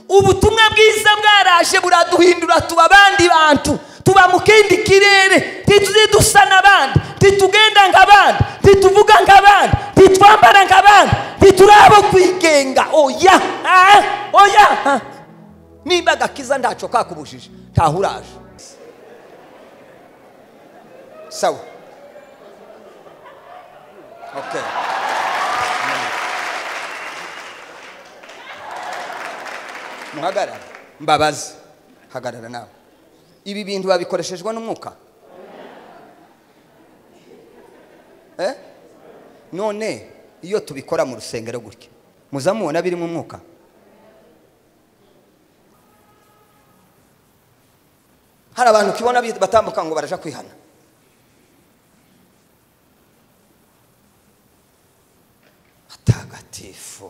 ubutumwa bwiza bwaraje buraduhindura tuba abandi bantu tuba mu kindi kirere ntituze dusa n'abandi ntitugenda nk'abandi ntituvuga nk'abandi ntitwambara nk'abandi ntiturabo kwigenga oya ah, oya ah. niba agakiza ntacyo kakubujije ntaho uraje sawa okay muhagarara mbabazi hagarara nawe ibi bintu babikoreshejwe n'umwuka eh? none iyo tubikora mu rusengero gutya muza mubona birimo umwuka hari abantu ukibona batambuka ngo baraja kwihana hatagatifu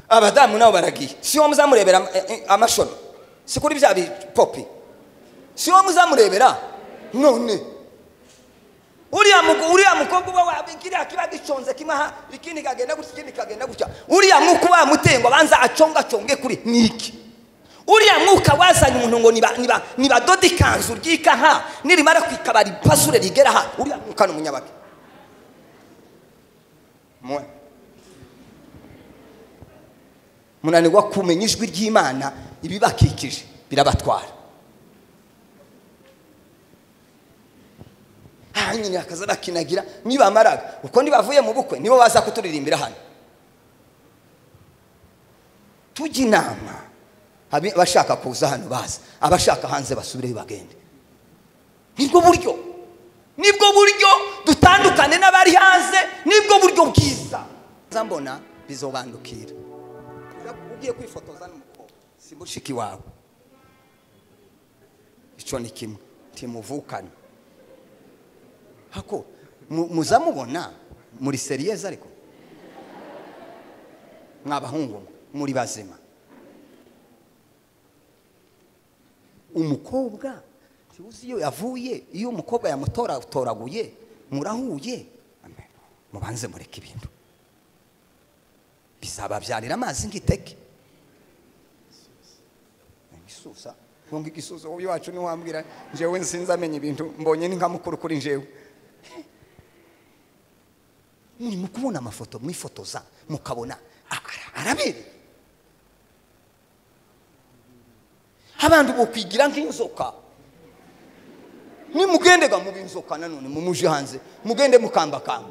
abadamu nabo baragiye si wowe muzamurebera amashono si kuri bya bipopi si wowe muzamurebera none uriya mukobwa uba wakiriya kiba giconze kimaha ikindi kagenda gutya ikindi kagenda gutya uriya mwuka uba wamuteye ngo abanza acongaconge kuri ni iki uriya mwuka wazanye umuntu ngo nibadode ikanzu ryika nka nirimara kwikabara ipasure rigera aha uriya mwuka ni umunyabaga munanirwa kumenya ijwi ry'imana ibibakikije birabatwara aha nyine hakaza bakinagira nibamaraga uko ntibavuye mu bukwe nibo baza kuturirimbira hano tujya inama abashaka kuza hano baza abashaka hanze basubire bagende nibwo buryo nibwo buryo dutandukane n'abari hanze nibwo buryo bwiza mbona bizobandukira ugiye kwifotoza n'umukobwa si mushiki wawe icyo ni kimwe timuvukane hako muzamubona muri seriyeze ariko mwabahungu muri bazima umukobwa tuzi iyo yavuye iyo umukobwa yamutoraguye murahuye mubanze mureke ibintu bizababyarira amazi nk'iteke igisusa ntunga igisusa wowe iwacu ntiwambwira njyewe nsinzi amenya ibintu mbonye ni nka mukuru kuri njyewe mu kubona amafoto mwifotoza mukabona arabereye abantu bukwigira nk'inzoka nimugendega mu binzoka nanone mumuje hanze mugende mukambakamba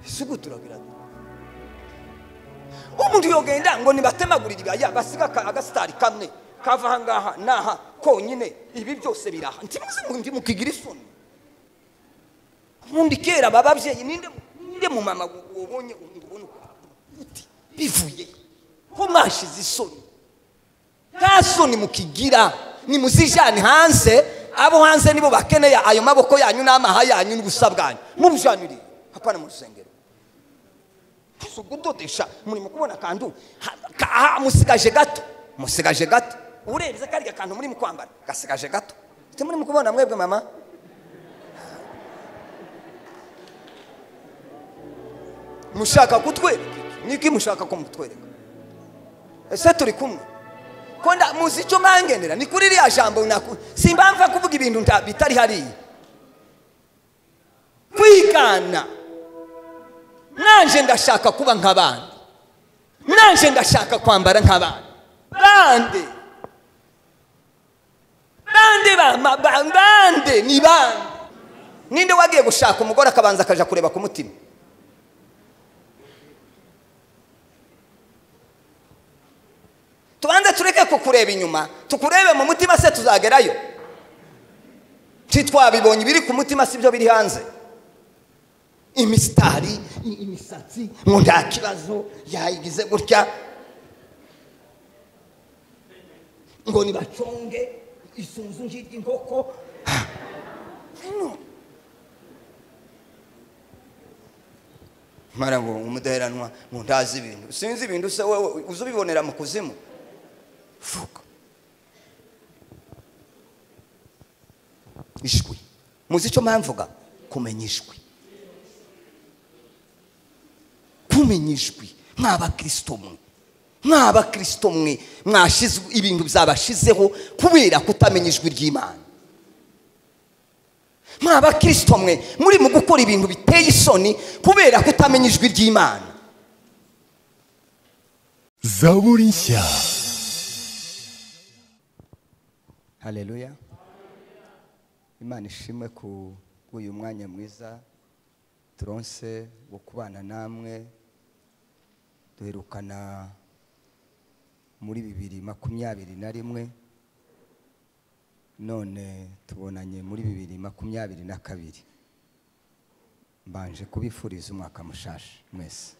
isuku turagira umuntu yogenda ngo nibatemagurire ibaya basiga agasitari kamwe kava aha ngaha n'aha konyine ibi byose biraha ntimuze mukigira isoni ubundi kera aba babyeyi ninde mu mama wabonye ubona uti bivuye ko mwashize isoni nta soni mukigira nimuzijane hanze abo hanze nibo bakeneye ayo maboko yanyu n'amaha yanyu n'ubusa bwanyu mubujanire hapana mu rusengero si ugudodesha murimo kubona akantu musigaje gato musigaje gato urebye kariya kantu muri mu kwambara gasigaje gato muri mu kubona mwebwe mama mushaka kutwereka niki mushaka ko mutwereka ese turi kumwe konda muzi icyo mwangendera ni kuri ririya jambo si impamvu kuvuga ibintu bitari hariya kwigana nanjye ndashaka kuba nk'abandi nanjye ndashaka kwambara nk'abandi bande bande bama bande ni bande ninde wagiye gushaka umugore akabanza akajya kureba ku mutima tubanze tureke kukureba inyuma tukurebe mu mutima se tuzagerayo ntitwabibonye ibiri ku mutima si byo biri hanze imisitari imisatsi ngo nta kibazo yayigize gutya ngo nibaconge isunzu ry'inkoko mara ngo umudaheranwa ngo ntazi ibintu sinzi ibintu se wowe uzi ubibonera mu kuzimu vuga ijwi muzi icyo mpamvuga kumenya ijwi kumenya ijwi nk'abakirisito mwe nk'abakirisito mwe mwashizwe ibintu byabashizeho kubera kutamenya ijwi ry'imana nk'abakirisito mwe muri mu gukora ibintu biteye isoni kubera kutamenya ijwi ry'imana zaburi nshya hareruya imana ishimwe ku bw'uyu mwanya mwiza turonse wo kubana namwe duherukana muri bibiri makumyabiri na rimwe none tubonanye muri bibiri makumyabiri na kabiri mbanje kubifuriza umwaka mushasha mwese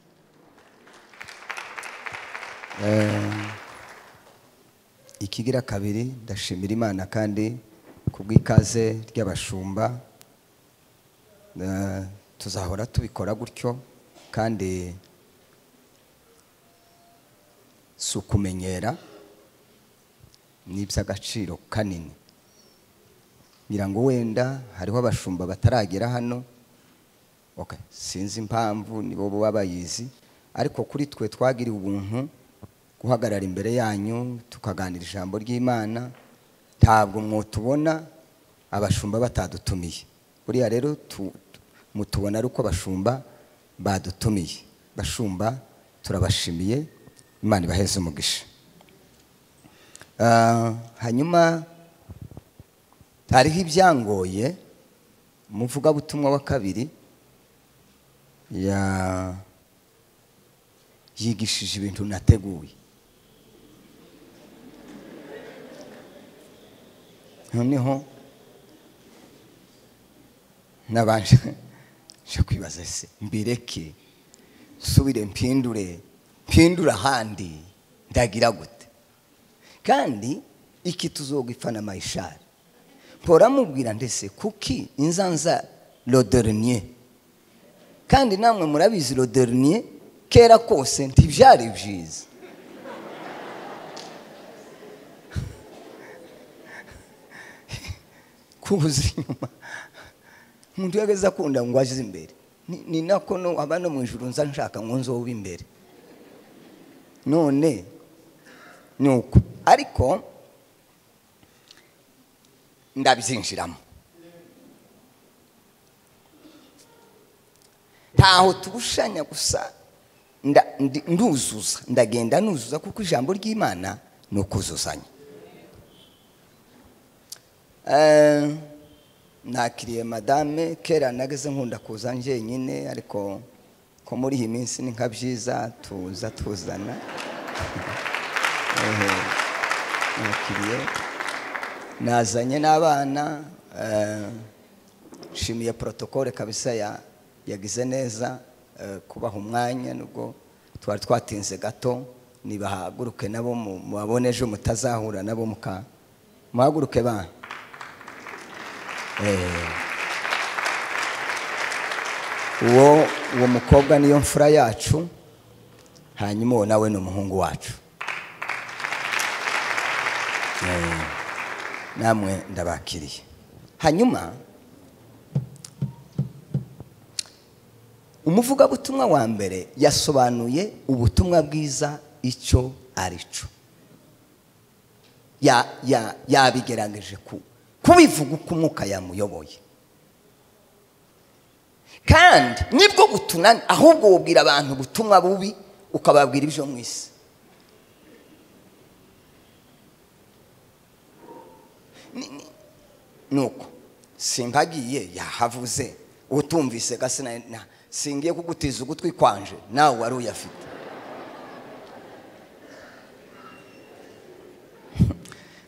Eh, ikigira kabiri ndashimira imana kandi ku bw'ikaze ry'abashumba Eh, tuzahora tubikora gutyo kandi si ukumenyera ni iby'agaciro kanini ngira ngo wenda hariho abashumba bataragera hano Okay, sinzi impamvu nibo baba bayizi ariko kuri twe twagiriwe ubuntu guhagarara imbere yanyu tukaganira ijambo ry'imana ntabwo mwotubona abashumba batadutumiye buriya rero tu- tu- mutubona ari uko abashumba badutumiye bashumba turabashimiye imana ibaheze umugisha Ah, hanyuma hariho ibyangoye umuvugabutumwa wa kabiri ya- yigishije ibintu nateguye noneho nabanje nje kwibaza se mbireke nsubire mpindure mpindure ahandi ndagira gute kandi iki tuzogwipfana mayishari mpora mubwira ndetse kuki inzanza roderinye kandi namwe murabizi roderinye kera kose ntibyari byiza kubuza inyuma umuntu iyo ageze akunda ngo aje imbere Ni- ni nako no aba no mu ijuru nza nshaka ngo nzobe imbere none ni uko ariko ndabyinjiramo ntaho tubushanya gusa nda- ndi- nduzuza ndagenda nuzuza kuko ijambo ry'imana ni ukuzuzanya Eh, nakiriye madame kera nageze nkunda kuza njyenyine ariko ko muri iyi minsi ni nka byiza tuza tuzana Ehe, nakiriye nazanye n'abana eh, nshimiye protokole kabisa ya- yagize neza eh, kubaha umwanya nubwo twari twatinze gato nibahaguruke nabo mu- mubabone ejo mutazahura nabo muka muhaguruke bana uwo uwo mukobwa niyo mfura yacu hanyuma uwo nawe ni umuhungu wacu Eh, namwe ndabakiriye hanyuma umuvugabutumwa wa mbere yasobanuye ubutumwa bwiza icyo ari cyo ya- ya- yabigerageje ku- kubivuga uko umwuka yamuyoboye kandi nibwo butunani ahubwo wubwira abantu ubutumwa bubi ukababwira ibyo mu isi Ni- ni- ni uko simbagiye yahavuze utumvise gasi na- na- singiye kugutiza ugutwi kwanje nawe wari uyafite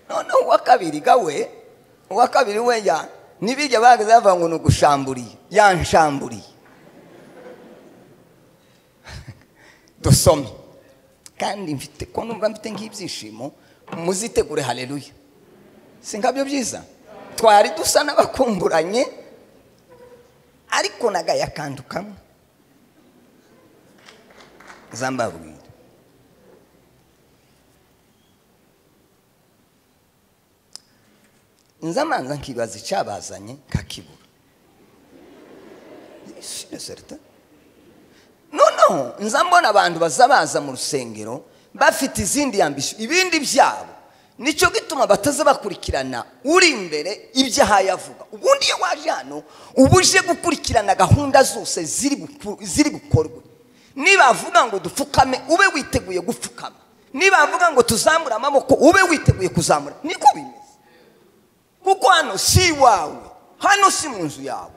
noneho uwa kabiri gawe uwa kabiri we ya ntibirya bageze bavuga ngo ni ugushamburiye yanshamburiye dusome kandi mfite ko numva mfite nk'ibyishimo muzitegure hareruya si nkabyo byiza twari dusa n'abakumburanye ariko nagaya akantu kamwe zambabwira nza manza nkibaza icyabazanye kakibura sino serita noneho nza mbona abantu baza baza mu rusengero bafite izindi yambisho ibindi byabo nicyo gituma bataza bakurikirana uri imbere ibyo ahaye avuga ubundi iyo waje hano uba uje gukurikirana gahunda zose ziri buku- ziri bukorwe niba avuga ngo dupfukame ube witeguye gupfukama niba avuga ngo tuzamure amaboko ube witeguye kuzamura niko bimeze kuko hano si iwawe hano si mu nzu yawe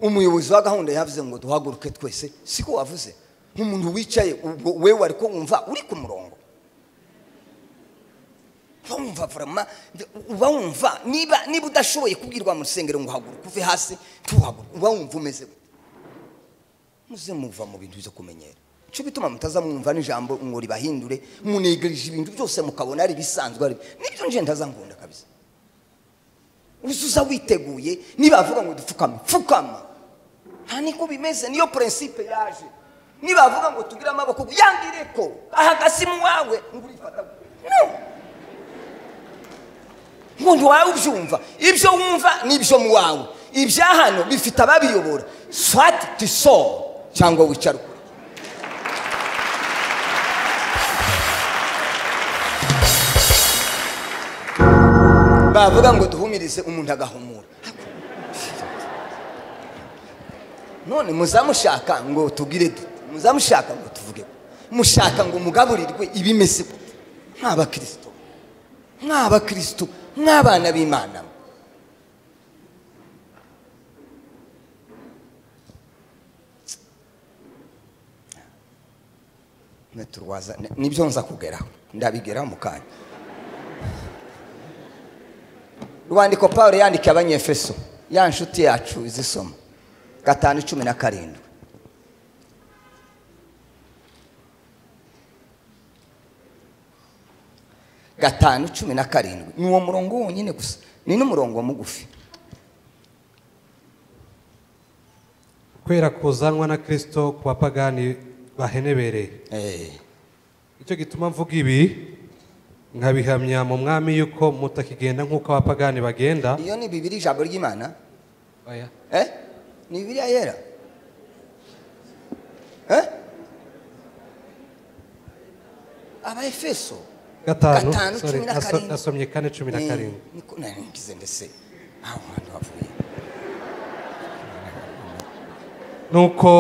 umuyobozi wa gahunda yavuze ngo duhaguruke twese siko wavuze nk'umuntu wicaye ubwo we wari ko wumva uri ku murongo uba wumva varama uba wumva niba niba udashoboye kubwirwa mu rusengero ngo uhaguruke uve hasi ntuhaguruke uba wumva umeze gute muze muva mu bintu byo kumenyera icyo bituma mutaza mwumva n'ijambo ngo ribahindure munigirije ibintu byose mukabona ari ibisanzwe ari nibyo nje ndaza nkunda kabisa uzuza witeguye nibavuga ngo dupfukame pfukama nta niko bimeze niyo purensipe yaje nibavuga ngo tugire amaboko ngo yangire ko ahagasimu wawe ngo urifata no ngo ntiwawe ubyumva ibyo wumva nibyo mu wawe ibya hano bifite ababiyobora swati tiso cyangwa wicara ukuri bavuga ngo duhumirize umuntu agahumura none muzamushaka ngo tugire dute muzamushaka ngo tuvuge gute? mushaka ngo mugaburirwe ibimeze gute nk'abakristo nk'abakristo nk'abana b'imana Ntiturwaza- nibyo nza kugeraho ndabigeraho mu kanya rwandiko paul yandikiye abanyefeso ya nshuti yacu izisoma gatanu cumi na karindwi gatanu cumi na karindwi ni uwo murongo wonyine gusa ni n'umurongo mugufi kwera kuzanwa na kirisito ku bapagani bahenebereye Eh, nicyo gituma mvuga ibi nkabihamya mu mwami yuko mutakigenda nk'uko abapagani bagenda iyo ni bibiri ijambo ry'imana Oya. Eh? ni bibiriya yera Eh? abaefeso gatanu Gatanu, sorry, cumi na aso- karindwi. asomye kane cumi na Ni- karindwi niko nari ngize ndetse aho hantu havuye nuko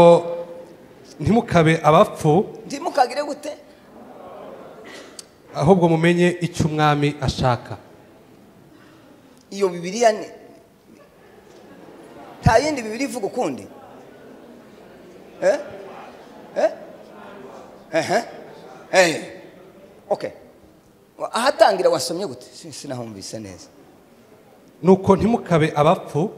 ntimukabe abapfu ndimukagire gute ahubwo mumenye icyo umwami ashaka iyo bibiliya ni nta yindi bibiri ivuga ukundi Eh? Eh? Ehe. Eh. Okay. Wa- ahatangira wasomye gute Si- sinahumvise neza nuko ntimukabe abapfu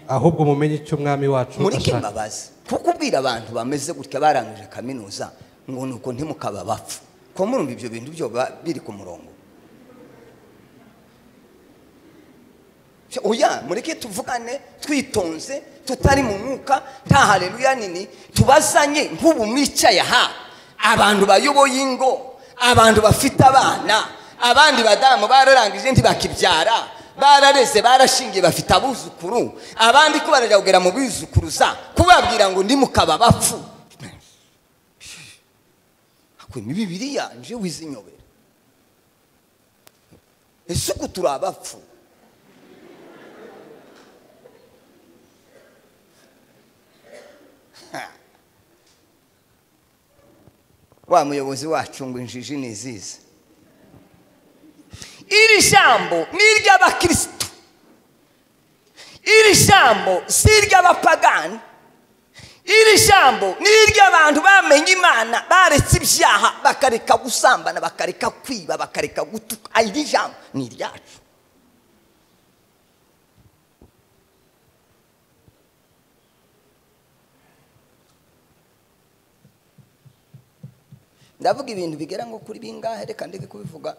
ahubwo mumenye icyo umwami wacu murike ashaka imbabazi kuko ubwira abantu bameze gutya barangije kaminuza ngo ni uko ntimukaba bapfa ko murumva ibyo bintu byo ba- biri ku murongo oya mureke tuvugane twitonze tutari mu mwuka nta hareruya nini tubazanye nk'ubu mwicaye aha abantu bayoboye ingo abantu bafite abana abandi badamu bararangije ntibakibyara barareze barashingiye bafite abuzukuru abandi ko barajya mu bizukuruza kubabwira ngo ndi mukaba bapfu hakwima bibiriya nje wizinyobera ese uku turi abapfu wa muyobozi wacu ngo injiji ni izizi iri jambo ni iry'abakirisitu iri jambo si iry'abapagani iri jambo ni iry'abantu bamenye imana baretse ibyaha bakareka gusambana bakareka kwiba bakareka gutuka iri jambo ni iryacu ndavuga ibintu bigera ngo kuri bingahe reka ndeke kubivuga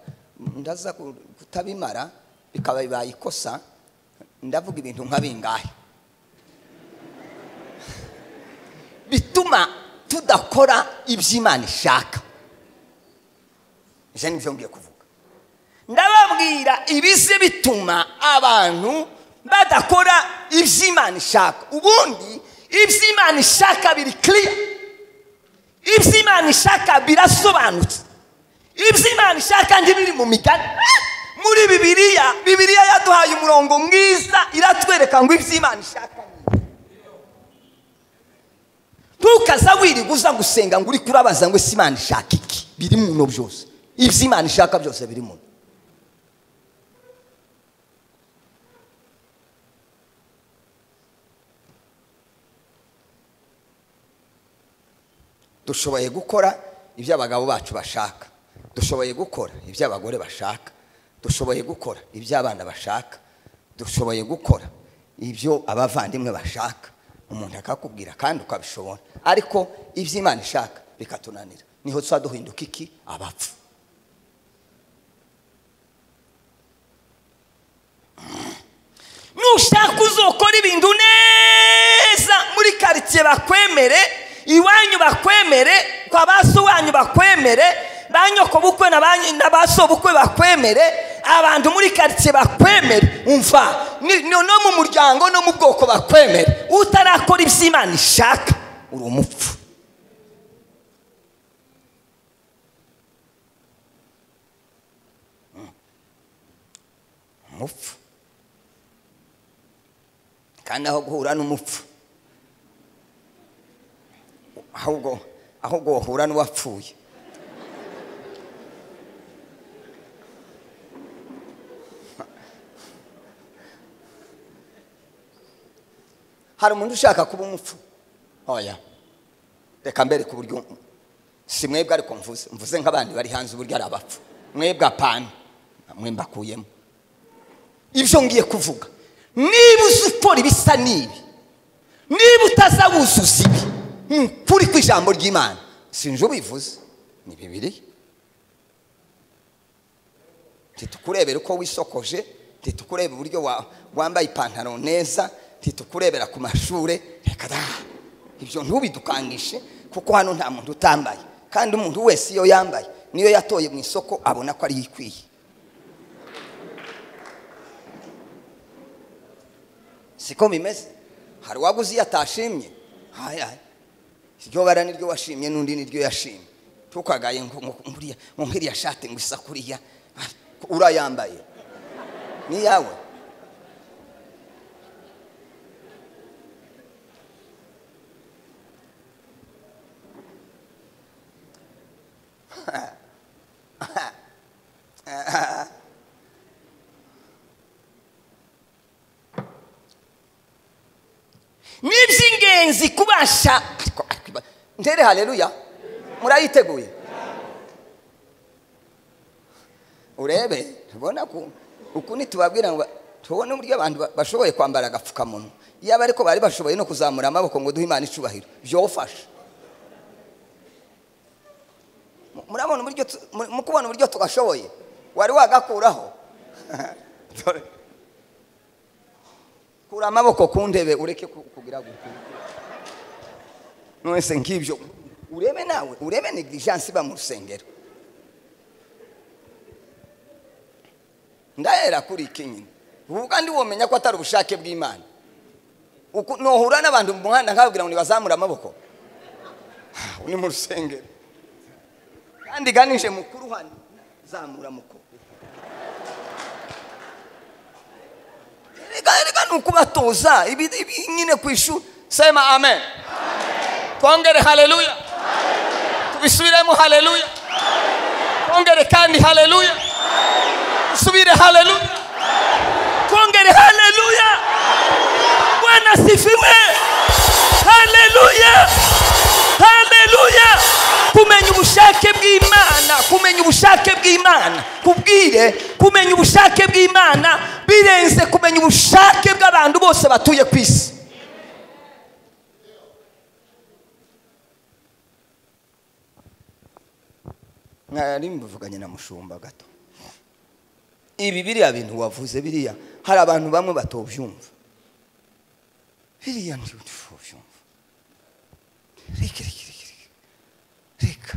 ndaza ku- kutabimara bikaba bibaye ikosa ndavuga ibintu nka bingahe bitu tudakora ibyo imana ishaka ibyo ni byo ngiye kuvuga ndababwira ibize bituma abantu badakora ibyo imana ishaka ubundi ibyo imana ishaka biri kiriya ibyo imana ishaka birasobanutse ibyo imana ishaka ntibiri mu migani muri bibiliya bibiliya yaduhaye umurongo mwiza iratwereka ngo ibyo imana ishaka ni ntukaza wirirwa uza gusenga ngo uri kurabaza ngo ese imana ishaka iki biri muno byose ibyo imana ishaka byose biri muno dushoboye gukora ibyo abagabo bacu bashaka dushoboye gukora ibyo abagore bashaka dushoboye gukora ibyo abana bashaka dushoboye gukora ibyo abavandimwe bashaka umuntu akakubwira kandi ukabishobora ariko ibyo imana ishaka bikatunanira niho tuba duhinduka iki abapfu nushaka uzokora ibintu neza muri karitsiye bakwemere iwanyu bakwemere kwa ba so wanyu bakwemere ba nyokobukwe na ba nyi- na ba sobukwe bakwemere abantu muri karitsiye bakwemere umva ni- no no mu muryango no mu bwoko bakwemere utarakora ibyo imana ishaka uri umupfu Mm. umupfu kandi aho guhura n'umupfu ahubwo ahubwo wahura n'uwapfuye hari umuntu ushaka kuba umupfu oya reka mbere ku buryo si mwebwe ariko mvuze mvuze nk'abandi bari hanze uburyo ari abapfu mwebwe apana mwe mbakuyemo ibyo ngiye kuvuga niba uzi ukora ibisa n'ibi niba utazawuzuza ibi nk'ukuri kw'ijambo ry'imana sinje ubivuze ni bibiri ntitukurebera uko wisokoje ntitukureba uburyo wa- wambaye ipantaro neza ntitukurebera ku mashuri reka da ibyo ntubidukangishe kuko hano nta muntu utambaye kandi umuntu wese iyo yambaye niyo yatoye mu isoko abona ko ariyo ikwiye siko bimeze hari uwaguze iyo atashimye hayi hayi iryo bara niryo washimye n'undi niryo yashimye ntukagaye ngo ngo- ngo uriya- ngo nk'iriya shati ngo isa kuriya ah, urayambaye ni iyawe ni iby'ingenzi kubasha ariko- ariko iba- ntere hareruya murayiteguye urebe ubona ko uku ntitubabwira ngo ba- tubone uburyo abantu ba- bashoboye kwambara agapfukamunwa yaba ariko bari bashoboye no kuzamura amaboko ngo duhe imana icubahiro byofasha Mu- murabona uburyo tu- mu- mu kubona uburyo tugashoboye wari wagakuraho Dore. kura amaboko ku ndebe ureke ku- kugira gukura mwese nk'ibyo urebe nawe urebe negligence iba mu rusengero ndahera kuri iki nyine ubu kandi womenya ko atari ubushake bw'imana Uku- nohura n'abantu mu muhanda nkababwira ngo nibazamure amaboko Ah, ni mu rusengero kandi ganije mukuru hano zamura mukuru reka reka ni ukubatoza ibi ibi nyine ku ishuri sema amen twongere haleluya tubisubiremo haleluya twongere kandi haleluya subire haleluya twongere haleluya bwana sifiwe haleluya haleluya kumenya ubushake bw'imana kumenya ubushake bw'imana kubwire kumenya ubushake bw'imana birenze kumenya ubushake bw'abantu bose batuye ku isi mwari mbivuganye na mushumba gato ibi biriya bintu wavuze biriya hari abantu bamwe batobyumva biriya ntibyumva reka reka reka reka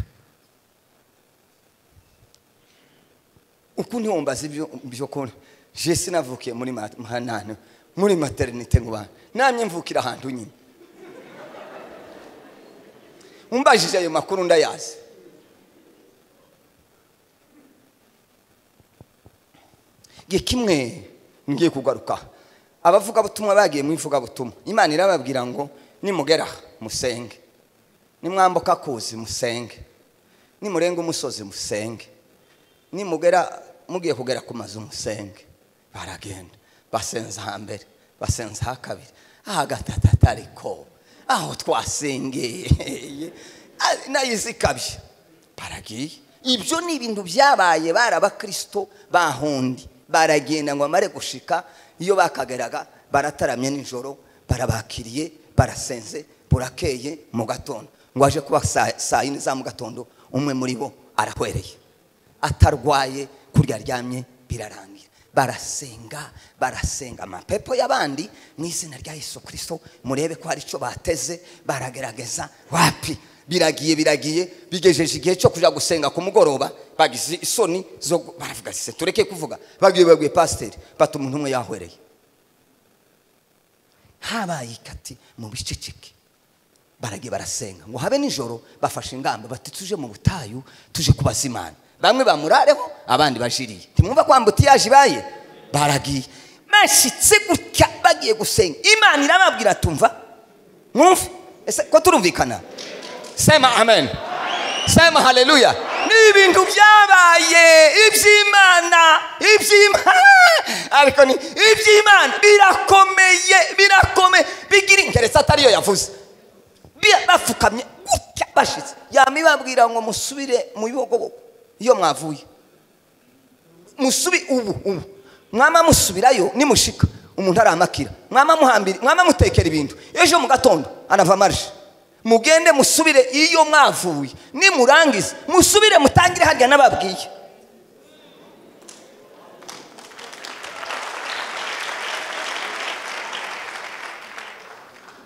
uko ntiwumbaza ibyo byo kubona je sinavukiye muri ma- mahanane muri maternite nkubana namye mvukira ahantu nyine umbajije ayo makuru ndayazi igihe kimwe ngiye kugaruka abavugabutumwa bagiye mu ivugabutumwa imana irababwira ngo nimugera aha, musenge nimwambuka kuzi musenge nimurenga umusozi musenge nimugera mugiye kugera ku mazu musenge baragenda basenza hambere basenza hakabiri ahagatatu ariko aho twasengeye ah, nayo izikabye baragiye ibyo ni ibintu byabaye bari abakristo bahundi baragenda ngo amare gushika iyo bakageraga barataramye nijoro barabakiriye barasenze burakeye mu gatondo ngo aje kuba saa saa yine za mu gatondo umwe muri bo arahwereye atarwaye kurya aryamye birarangira barasenga barasenga amapepo y'abandi mu izina rya yesu kirisito murebe ko hari icyo bateze baragerageza wapi biragiye biragiye bigejeje igihe cyo kujya gusenga ku mugoroba bagize isoni zo gu- baravuga se tureke kuvuga babwiye babwiye pasiteri bata umuntu umwe yahwereye habaye ikati mu biceceke baragiye barasenga ngo habe nijoro bafashe ingamba bati tuje mu butayu tuje kubaza imana bamwe bamurareho abandi bajiriye ntimwumva ko ambutiyaje ibaye baragiye bashyitse gutya bagiye gusenga imana irababwira tumva mwumve ese ko turumvikana sema amen sema haleluya ni ibintu byabaye iby'imana iby'imana ariko ni iby'imana birakomeye birakomeye bigira ingeretse atariyo yavuze Bia- bapfukamye gutya bashitse yama ibabwira ngo musubire mu bibogoboko iyo mwavuye musubi ubu ubu mwama musubirayo nimushika umuntu aramakira mwama muhambira mwama mutekera ibintu ejo mu gatondo anava marishe mugende musubire iyo mwavuye nimurangiza musubire mutangire harya n'ababwiye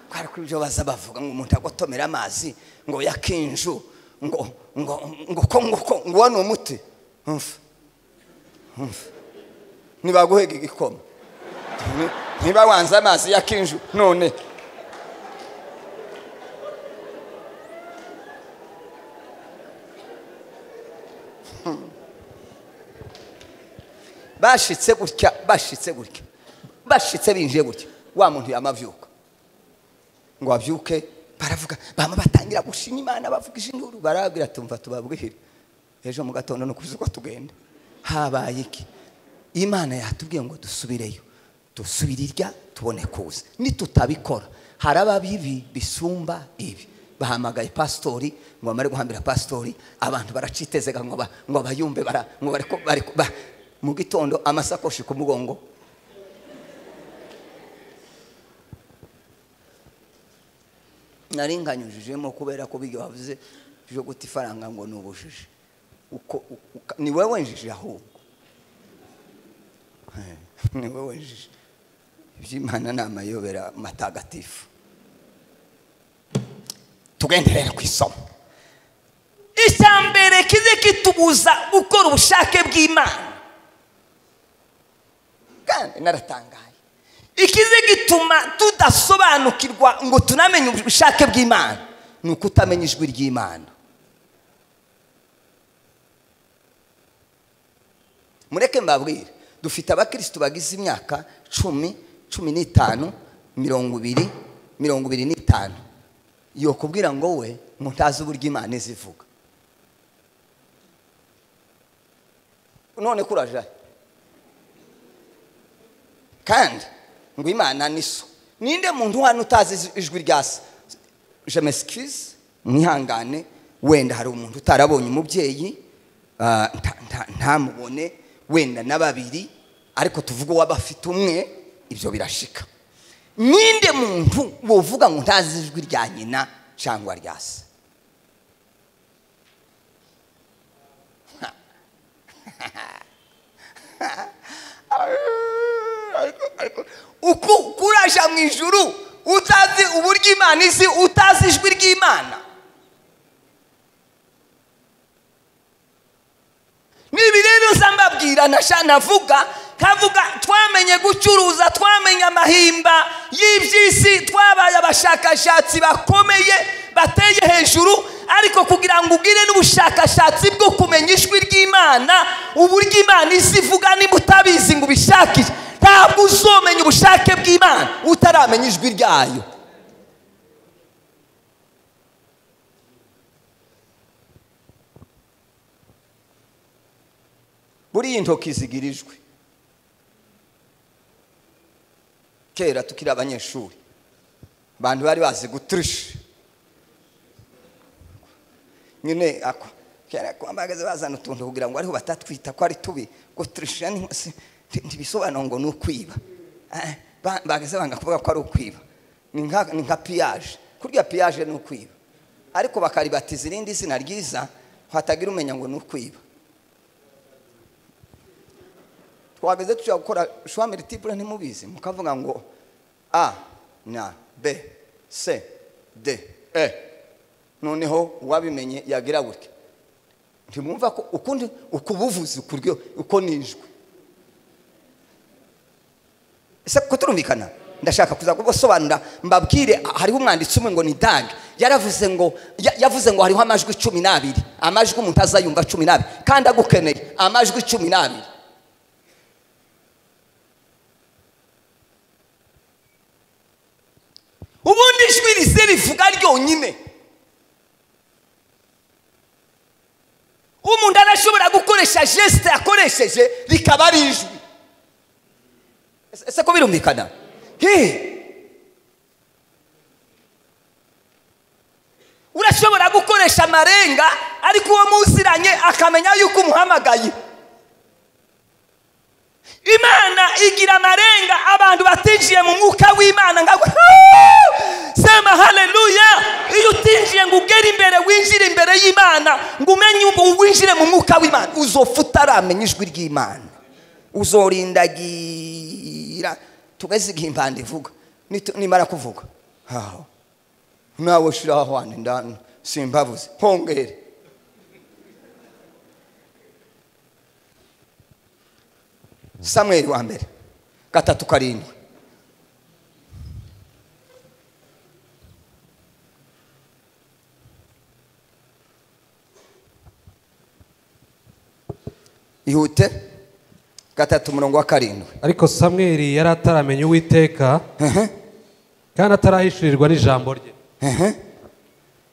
kwari kuri byo baza bavuga ngo umuntu agotomera amazi ngo yakinju ngo ngo ngo ko ngo ko ngo wano umuti umva umva nibaguhega igikoma Ni- niba wanze amazi yakinju none bashitse gutya bashitse gutya bashitse binjiye gutya wa muntu yamavyuka ngo babyuke baravuga bama batangira gushima imana bavugije induru barabwira tumva tubabwire ejo mu gatondo ni ukuzi uko tugenda habaye iki imana yatubwiye ngo dusubireyo dusubire irya tubone kuza nitutabikora haraba bibi bisumba ibi bahamagaye pasitori ngo bamare guhambira pasitori abantu baracitezega ngo ba- ngo bayumve bara- ngo bareko- bareko- ba- mu gitondo amasakoshi ku mugongo naringanyujijemo kubera ko bijya wavuze byo guta ifaranga ngo ni ubujiji uko uka- ni wowe wenjije ahubwo Eh, ni wowe wenjije iby'imana ni amayobera matagatifu tugende rero ku isomo icya mbere kize kitubuza gukora ubushake bw'imana kandi naratangaye ikize gituma tudasobanukirwa ngo tunamenye ubushake bw'imana ni ukutamenya ijwi ry'imana mureke mbabwire dufite abakirisitu bagize imyaka cumi cumi n'itanu mirongo ibiri mirongo ibiri n'itanu yo kubwira ngo we mutazi uburyo imana izivuga none kurajaye kandi ngo imana ni so ninde muntu hano utazi iz- ijwi rya se je m'excuse mwihangane wenda hari umuntu utarabonye umubyeyi ah, nta- nta- ntamubone wenda na babiri ariko tuvuge uwaba afite umwe ibyo birashika ninde muntu wovuga ngo ntazi ijwi rya nyina cyangwa rya se Ariko- ariko- uko kuraja mu ijuru utazi uburyo imana izi utazi ijwi ry'imana Nibi rero nsamba ndababwira nasha navuga kavuga twamenye gucuruza twamenye amahimba y'iby'isi twabaye abashakashatsi bakomeye bateye hejuru ariko kugira ngo ugire n'ubushakashatsi bwo kumenya ijwi ry'imana uburyo imana isi ivuga niba utabizi ngo ubishakishe ntabwo uzomenya ubushake bw'imana utaramenya ijwi ryayo buriya intoki zigira ijwi kera tukiri abanyeshuri abantu bari bazi guturisha nyine ako kera kwambagaza bazana utuntu kugira ngo ariho batatwita ko ari tubi guturisha ntibisobanuro ngo ni ukwiba Eh, ba- bagaze banga kuvuga ko ari ukwiba ni nka ni nka piyaje kurya piyaje ni ukwiba ariko bakaribatiza irindi zina ryiza hatagira umenya ngo ni ukwiba twageze tushobora gukora shuwa miritipure ntimubizi mukavuga ngo a na b c d e noneho uwabimenye yagira gutya ntimwumva ko ukundi ukubuvuzi kuryo uko nijwe ese ko turumvikana ndashaka kuza kubasobanura mbabwire hariho umwanditsi umwe ngo ni dange yaravuze ngo ya- yavuze ngo hariho amajwi cumi n'abiri amajwi umuntu azayumva cumi n'abiri kandi agukeneye amajwi cumi n'abiri ubundi ijwi risa rivuga ryonyine umuntu arashobora gukoresha jesite yakoresheje rikaba ari ijwi Ese- ese ko birumvikana He! urashobora gukoresha amarenga ariko uwo muziranye akamenya yuko umuhamagaye imana igira amarenga abantu batinjiye mu mwuka w'imana nka sema haleluya iyo utinjiye ngo ugere imbere winjire imbere y'imana ngo umenye ubu winjire mu mwuka w'imana uzofa utaramenya ijwi ry'imana uzorindagira tugeze igihe impanda ivuga Nitu- nimara kuvuga haho nawe shiraho wani ndani simbabuze hongere samweli wa mbere gatatu karindwi ihute gatatu umurongo wa karindwi ariko samweli yari ataramenya uwiteka kandi atarahishirirwa n'ijambo rye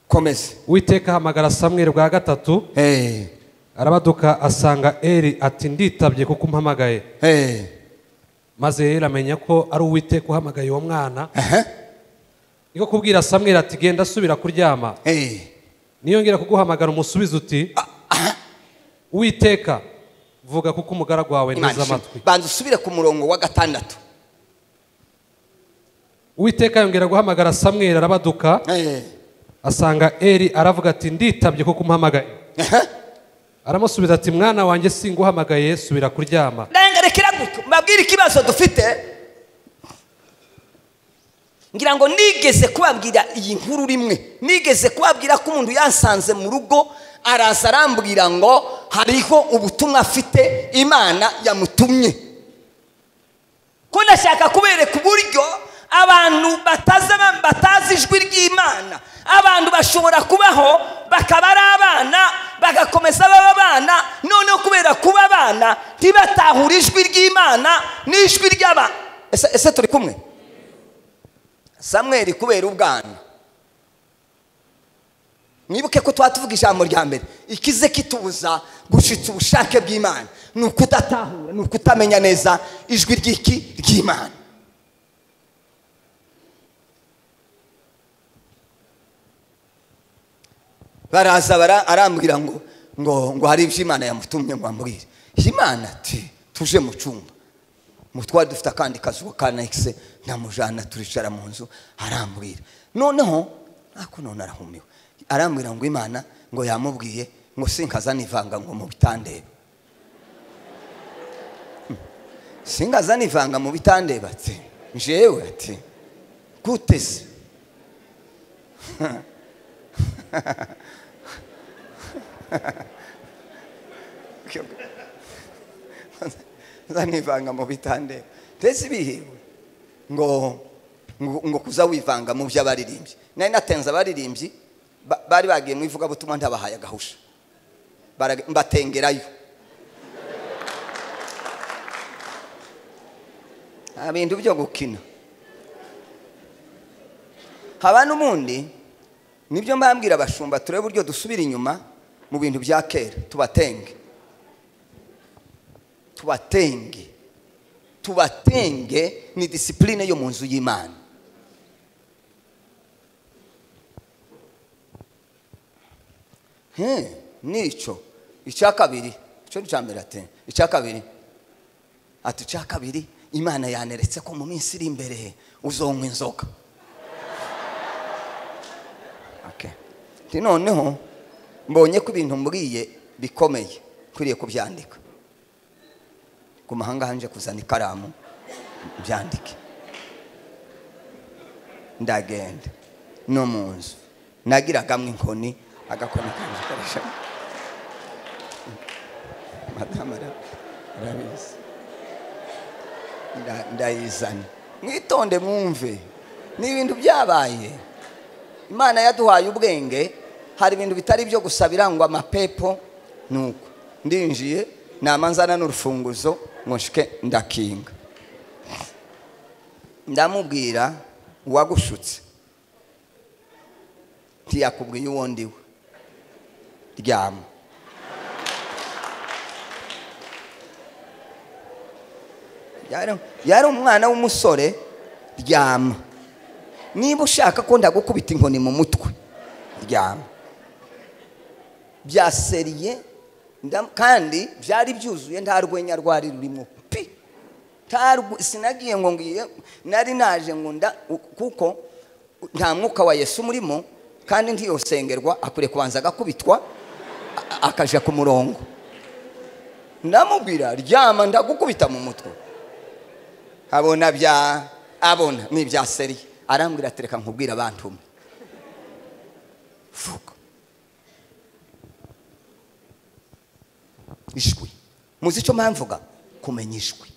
komeza uwiteka ahamagara samweli bwa gatatu Eh, arabaduka asanga eri ati nditabye kuko umpamagaye eh, maze eri amenya ko ari uwiteka uhamagaye uwo mwana aha, niko kubwira samweli ati genda asubira kuryama eh. niyongera kuguhamagara umusubize uti uwiteka vuga kuko umugaragu wawe Imana nteze amatwi banza usubire ku murongo wa gatandatu uwiteka yongera guhamagara samweli arabaduka Eh, asanga eri aravuga ati nditabye kuko umpamagaye aha. aramusubiza ati mwana wanjye singuhamagaye subira kuryama Renga rekera gutyo mbabwire ikibazo dufite ngira ngo nigeze kubabwira iyi nkuru rimwe nigeze kubabwira ko umuntu yansanze mu rugo araza arambwira ngo hariho ubutumwa afite imana yamutumye ko ndashaka kubereka uburyo abantu bataza batazi ijwi ry'imana abantu bashobora kubaho bakaba ari abana bagakomeza baba abana noneho kubera kuba abana ntibatahure ijwi ry'imana n'ijwi ry'abana ese ese turi kumwe samweri kubera ubwana mwibuke ko tuba tuvuga ijambo rya mbere ikize kitubuza gushitsa ubushake bw'imana ni ukudatahura ni ukutamenya neza ijwi ry'iki ry'imana baraza bara arambwira ngo ngo ngo hari ibyo imana yamutumye ngo ambwire imana ati tuje mu cyumba mu twari dufite akandi kazu ka nayikise ndamujyana turicara mu nzu arambwira noneho ntako none arahumiwe arambwira ngo imana ngo yamubwiye ngo sinkaza nivanga ngo mu bitandeba Hmm. sinkaza nivanga mu bitandeba ati njyewe ati guteze nzanivanga mu bitandeba mbese ibihiwe ngo ngo ngo kuza wivanga mu by'abaririmbyi nari natenze abaririmbyi ba- bari bagiye mu ivugabutumwa ntabahaye agahusha Barage- mbatengerayo nta bintu byo gukina haba n'ubundi nibyo mbambwira abashumba turebe uburyo dusubira inyuma mu bintu bya kera tubatenge tubatenge tubatenge ni disipurine yo mu nzu y'imana He, nicyo icya kabiri icyo ni icya mbere ati icya kabiri ati icya kabiri imana yaneretse ko mu minsi iri imbere uzonywa inzoga Okay. Nti noneho mbonye ko ibintu mbwiye bikomeye nkwiriye kubyandika ku mahanga hanje kuzana ikaramu byandike ndagenda no mu nzu nagiragamwe inkoni agakoni kanje karisha madamu ara- arabizi Nda- ndayizana mwitonde mwumve ni ibintu byabaye imana yaduhaye ubwenge hari ibintu bitari byo gusa birangwa amapepo nuko ndinjiye namanzana n'urufunguzo ngo nshike ndakinga ndamubwira uwagushutse ntiyakubwiye uwo ndiwe ryama Yari- yari umwana w'umusore ryama niba ushaka ko ndagukubita inkoni mu mutwe ryama byaseriye nda- kandi byari byuzuye nta rwenya rwari rurimo pi Nta rw- sinagiye ngo ngiye nari naje ngo nda u- kuko nta mwuka wa yesu umurimo kandi ntiyosengerwa akwiriye kubanza agakubitwa a- a- akaja ku murongo ndamubwira ryama ndagukubita mu mutwe abona bya abona ni ibya seri arambwira ati reka nkubwire abantu umwe vuga ijwi muzi icyo mpamvuga kumenya ijwi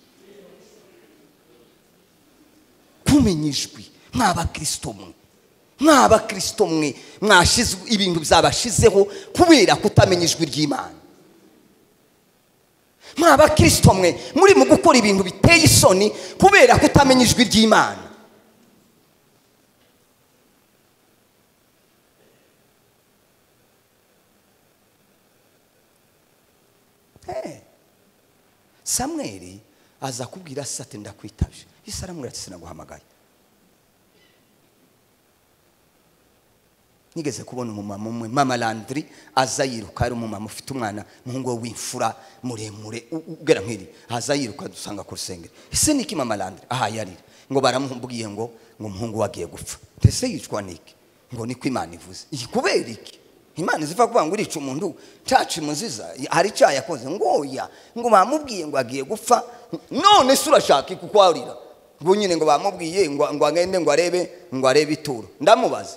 kumenya ijwi mw'abakristo mwe mw'abakristo mwe mwashizwe ibintu byabashizeho kubera kutamenya ijwi ry'imana mwa bakristo mwe muri mu gukora ibintu biteye isoni kubera kutamenya ijwi ry'imana Eh, samweli aza kubwira se ati ndakwitabye yesu aramubwira ati sinaguhamagaye nigeze kubona umumama umwe mama landiri aza yiruka ari umumama ufite umwana umuhungu we w'imfura muremure u- u- ugera nk'iri aza yiruka dusanga ku rusengero ese niki mama landiri aha yarira ngo baramubwiye ngo ngo umuhungu we agiye gupfa ndetse yicwa niki ngo niko imana ivuze iyi kubera iki imana iziva kuvuga ngo urica umuntu caca imuziza hari icyaha yakoze ngo oya ngo bamubwiye ngo agiye gupfa none se urashaka iki kuko warira ngo nyine ngo bamubwiye ngo ngo agende ngo arebe ngo arebe ituro ndamubaza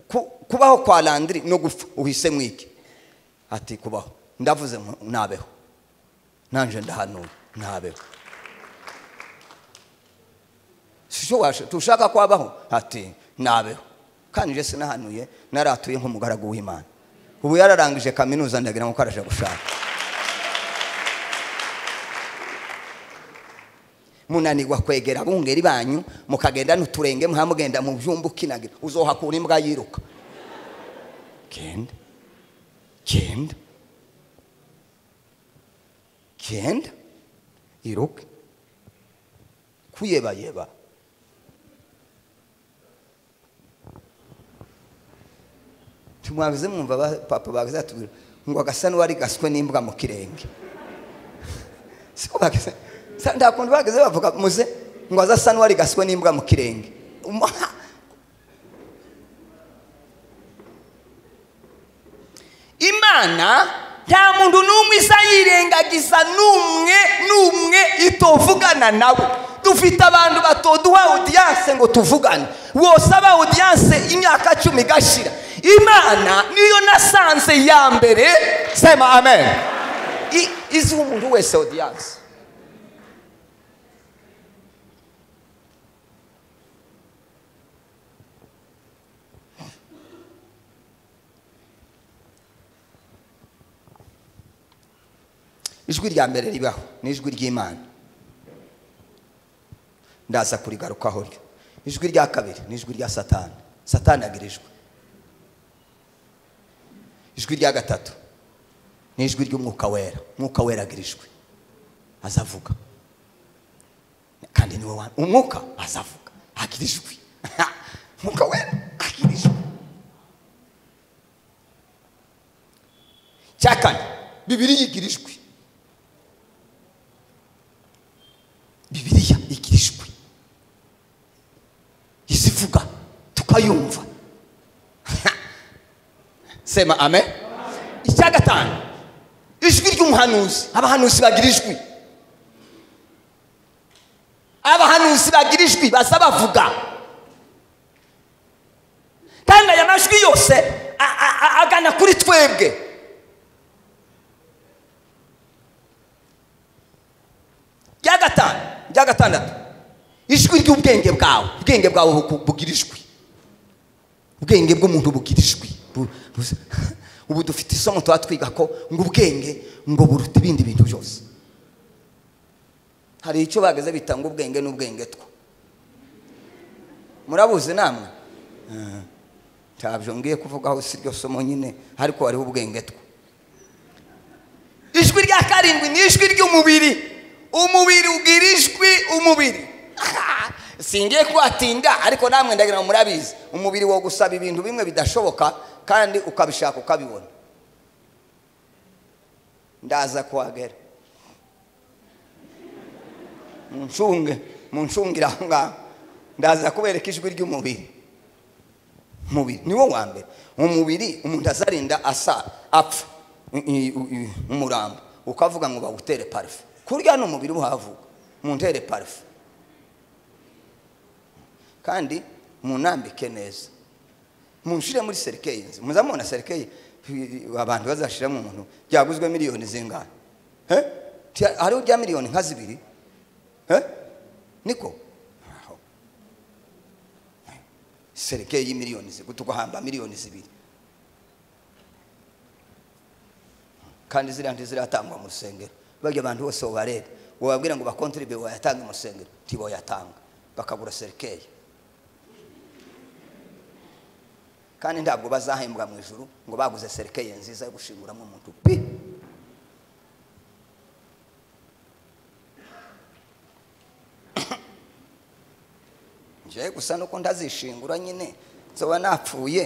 ku- kubaho kwa landiri no gupfa uhise mwiki ati kubaho ndavuze ngo nabeho nanje ndahanura nabeho sicyo washa tushaka kwabaho ati nabeho kandi je sinahanuye naratuye nk'umugaragu w'imana ubu yararangije kaminuza ndagira ngo ko araje gushaka munanirwa kwegera abungeri banyu mukagenda n'uturenge muhamugenda mu byumba ukinagira uzohakura imbwa yiruka genda genda genda iruke kuyebayeba tumwabize mwumva ba- papa bagazatubwira ngo agasa n'uwari gaswe n'imbwa mu kirenge siko bageze Sa- nta kuntu bageze bavuga muze ngo aze asa n'uwari gaswe n'imbwa mu kirenge Uma- imana nta muntu n'umwe isa yirengagiza n'umwe n'umwe ituvugana nawe dufite abantu batoduha audiyanse ngo tuvugane wosaba audiyanse imyaka cumi igashira imana niyo nasanze ya mbere sema amen I- iziha umuntu wese audiyanse ijwi rya mbere ribaho ni ijwi ry'imana ndaza kurigarukaho ryo ijwi rya kabiri ni ijwi rya satani satani agira ijwi ijwi rya gatatu ni ijwi ry'umwuka wera umwuka wera agira ijwi azavuga kandi niwe wa umwuka azavuga agira ijwi umwuka wera agira ijwi cya kane bibiriya igira ijwi bibiriya igira ijwi izivuga tukayumva sema amen icya gatanu ijwi ry'umuhanuzi abahanuzi bagira ijwi abahanuzi bagira ijwi baza bavuga kandi aya majwi yose a- a- a- agana kuri twebwe rya gatanu rya gatandatu ijwi ry'ubwenge bwawe ubwenge bwawe buku- bugira ijwi ubwenge bw'umuntu bugira ijwi Bu- bu- ubu dufite isomo tuba twiga ko ngo ubwenge ngo buruta ibindi bintu byose hari icyo bageze bita ngo ubwenge n'ubwenge two murabuzi namwe Eh, ntabyo ngiye kuvugaho si ryo somo nyine ariko hariho ubwenge two ijwi rya karindwi ni ijwi ry'umubiri umubiri ugira ijwi umubiri singiye kuhatinda ariko namwe ndagira ngo murabizi umubiri wo gusaba ibintu bimwe bidashoboka kandi ukabishaka ukabibona ndaza kuhagera muncunge muncungire aho ngaho ndaza kubereka ijwi ry'umubiri umubiri niwo wa mbere umubiri umuntu azarinda asa apfa I- i- i- umurambo ukavuga ngo bawutere parufe kurya n'umubiri uhavuga muntere parufe kandi munambike neza munshire muri serikeyi nzi muzamubona serikeyi abantu bazashiramo umuntu byaguzwe miliyoni zingana He? Ti- hariho rya miliyoni nka zibiri He? niko Aho. serikeyi y'imiliyoni zibiri tugahamba miliyoni zibiri kandi ziriya ntiziratangwa mu rusengero bajya abantu bose babareba wababwira ngo bakontribe wayatange mu rusengero ntiboyatanga bakabura serikeyi kandi ntabwo bazahembwa mu ijuru ngo baguze serikeyi nziza yo gushinguramo umuntu pi njyewe gusa nuko ndazishingura nyine nzoba napfuye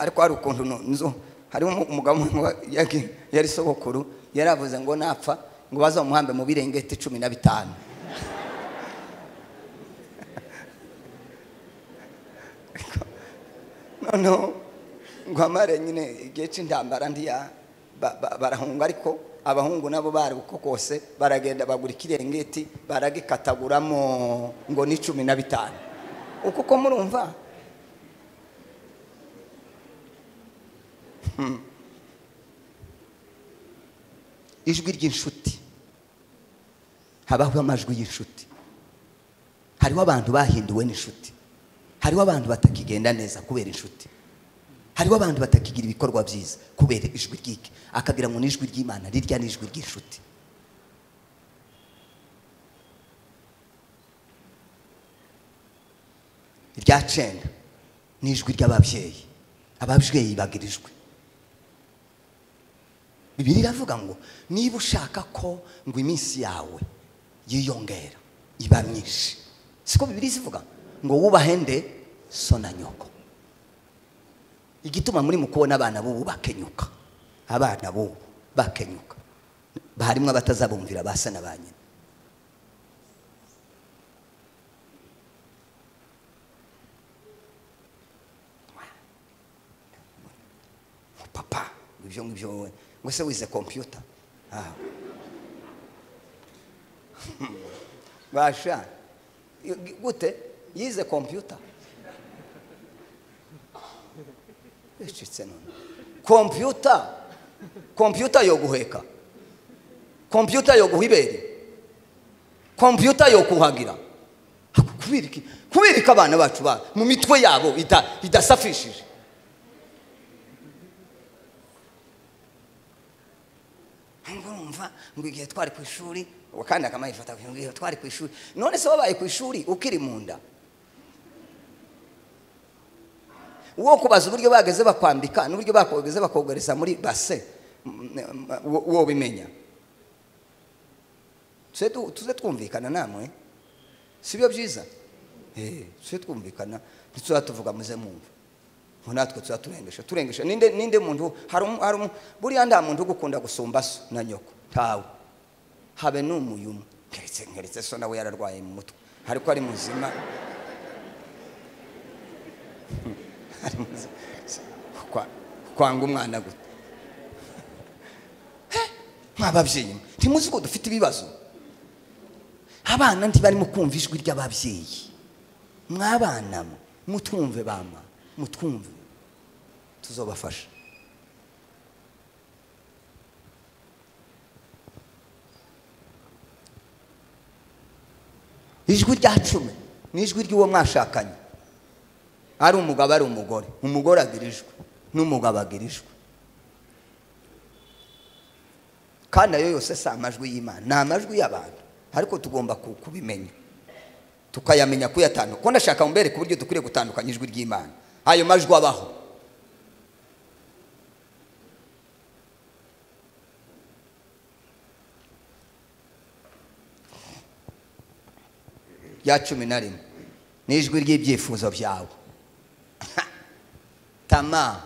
ariko hari ukuntu nu- nzu harimo umu- umugabo umwe wa- yagi- yari sogokuru yaravuze ngo napfa ngo bazamuhambe mu birengeti cumi na bitanu noneho ngo amare nyine igihe cy'intambara ndiya ba- ba- barahunga ariko abahungu nabo bari uko kose baragenda bagura ikirengeti baragikataguramo ngo ni cumi na bitanu uko ko murumva Hmm. ijwi ry'inshuti habaho amajwi y'inshuti hariho abantu bahinduwe n'inshuti hariho abantu batakigenda neza kubera inshuti hariho abantu batakigira ibikorwa byiza kubera ijwi ry'iki akagira ngo ni ijwi ry'imana rirya ni ijwi ry'inshuti irya cenda ni ijwi ry'ababyeyi ababyeyi bagira ijwi bibiri iravuga ngo niba ushaka ko ngo iminsi yawe yiyongera iba myinshi siko bibiri zivuga ngo wubahe nde so na nyoko igituma muri mu kubona abana b'ubu bakenyuka abana b'ubu bakenyuka harimo abatazabumvira ba se na ba nyina papa ibyo ngibyo wowe ngo se wize kompiyuta Ah. basha i- gute yize kompiyuta icitse none kompiyuta kompiyuta yo guheka kompiyuta yo guha ibere kompiyuta yo kuhagira kubera iki kubera iki abana bacu ba mu mitwe yabo ida- idasafishije ariko urumva ngo igihe twari ku ishuri ubu kandi akamaye ifata ngo igihe twari ku ishuri none se wabaye ku ishuri ukiri mu nda uwo kubaza uburyo bageze bakwambika n'uburyo bageze bakogereza muri base uwo bimenya tuze tu- tuze twumvikana namwe si byo byiza Eh, tuze twumvikana ntituzaba tuvuga muze mwumva ngo natwe tuba turengeje turengeje ninde ninde muntu hari umu- hari umu- buriya nta muntu ugukunda gusumba so na nyoko ntawe habe n'umuyumu keretse keretse so nawe yararwaye mu mutwe ariko ari muzima ari muzima Kwa- kwanga umwana gute Eh, mw'ababyeyi mwe, ntimuzi ko dufite ibibazo abana ntibarimo kumva ijwi ry'ababyeyi mwabana mwe, mutwumve bama mutwumve tuzobafasha ijwi rya cumi ni ijwi ry'uwo mwashakanye ari umugabo ari umugore umugore agira ijwi n'umugabo agira ijwi kandi ayo yose si amajwi y'imana ni amajwi y'abantu ariko tugomba ku- kubimenya tukayamenya kuyatandukanya kuko ndashaka mbereke uburyo dukwiriye gutandukanya ijwi ry'imana ayo majwi abaho rya cumi na rimwe ni ijwi ry'ibyifuzo byawe tama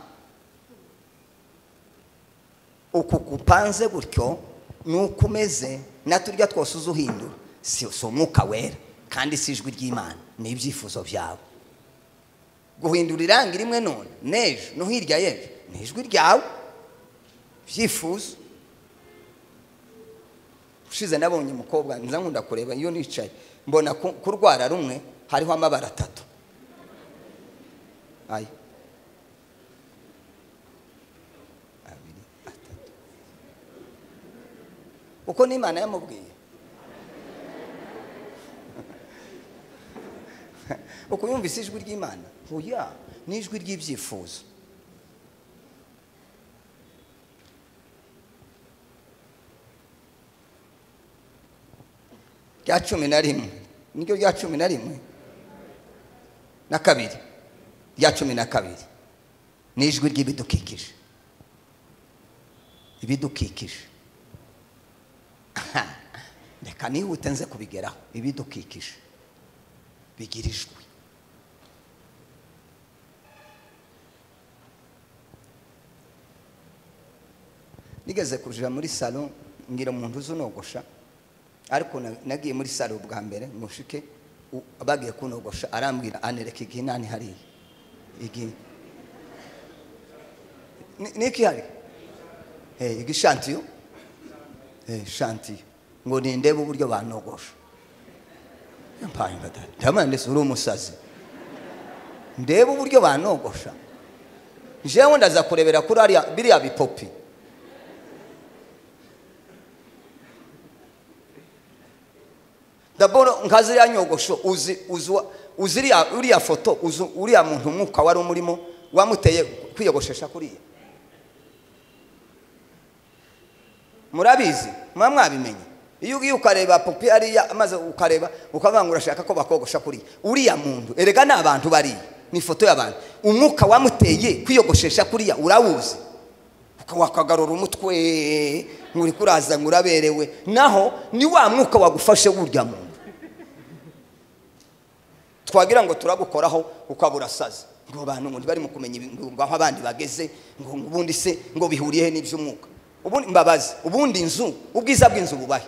uku kupanze gutyo ni uko umeze na turya twose uza uhindura si si umwuka wera kandi si ijwi ry'imana ni ibyifuzo byawe guhindura irangi rimwe none n'ejo no hirya y'ejo ni ijwi ryawe byifuzo ushize nabonye umukobwa nza nkunda kureba iyo nicaye mbona ku- kurwara rumwe hariho amabara atatu aya abiri atatu uko n'imana yamubwiye uko yumvise ijwi ry'imana oya ni ijwi ry'ibyifuzo rya cumi na rimwe niryo rya cumi na rimwe na kabiri rya cumi na kabiri ni ijwi ry'ibidukikije ibidukikije Aha. reka nihute nze kubigeraho ibidukikije bigira ijwi nigeze kujira muri salo ngira umuntu uzi unogosha ariko na- nagiye muri salo bwa mbere mushike u- bagiye kunogosha arambwira anereka igihe nani hariya igihe Ni- niki hari Eh, igishantiyo Eh, shantiyo ngo nindebe uburyo banogosha mpaye badahari ndabona ndetse uri umusazi ndebe uburyo banogosha jewe ndaza kurebera kuri ariya- biriya bipopi ndabona nkaziriya nyogosho uzi uzi wa- uzi iriya- uriya foto uzi uriya muntu umwuka wari umurimo wamuteye kwiyogoshesha kuriya murabizi muba mwabimenye iyo ugiye ukareba popi hariya maze ukareba ukavuga ngo urashaka ko bakogosha kuriya uriya muntu erega ni abantu bariya ni ifoto y'abantu umwuka wamuteye kwiyogoshesha kuriya urawuzi Uka- wakagarura umutwe nguri kuraza ngo uraberewe naho ni wa mwuka wagufashe wurya muntu twagira ngo turagukoraho ukabura saza ngo bantu ngo barimo kumenya ibi- ngo ngo aho abandi bageze ngo ngo ubundi se ngo bihuriye he n'iby'umwuka ubundi mbabazi ubundi inzu ubwiza bw'inzu bubahe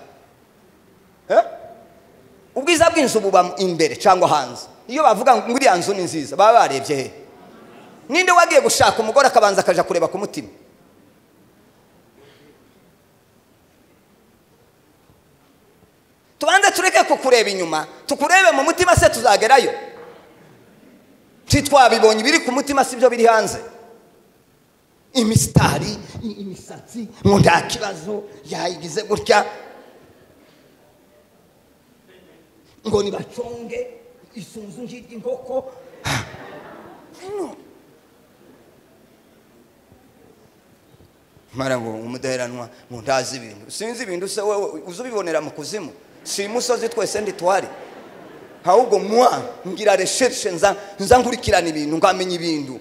Eh? ubwiza bw'inzu buba imbere cyangwa hanze iyo bavuga ngo uriya nzu ni nziza baba barebye he ninde wagiye gushaka umugore akabanza akaja kureba ku mutima tubanze tureke kukureba inyuma tukurebe mu mutima se tuzagerayo ntitwabibonye ibiri ku mutima si byo biri hanze imisitari i- imisatsi ngo nta kibazo yayigize gutya ngo nibaconge isunzu ry'inkoko mara ngo umudaheranwa ngo ndazi ibintu sinzi ibintu se wowe uzubibonera mu kuzimu si imusozi twese ntitwari ahubwo mwa ngira resherishe nza nza nkurikirana ibintu ngamenya ibintu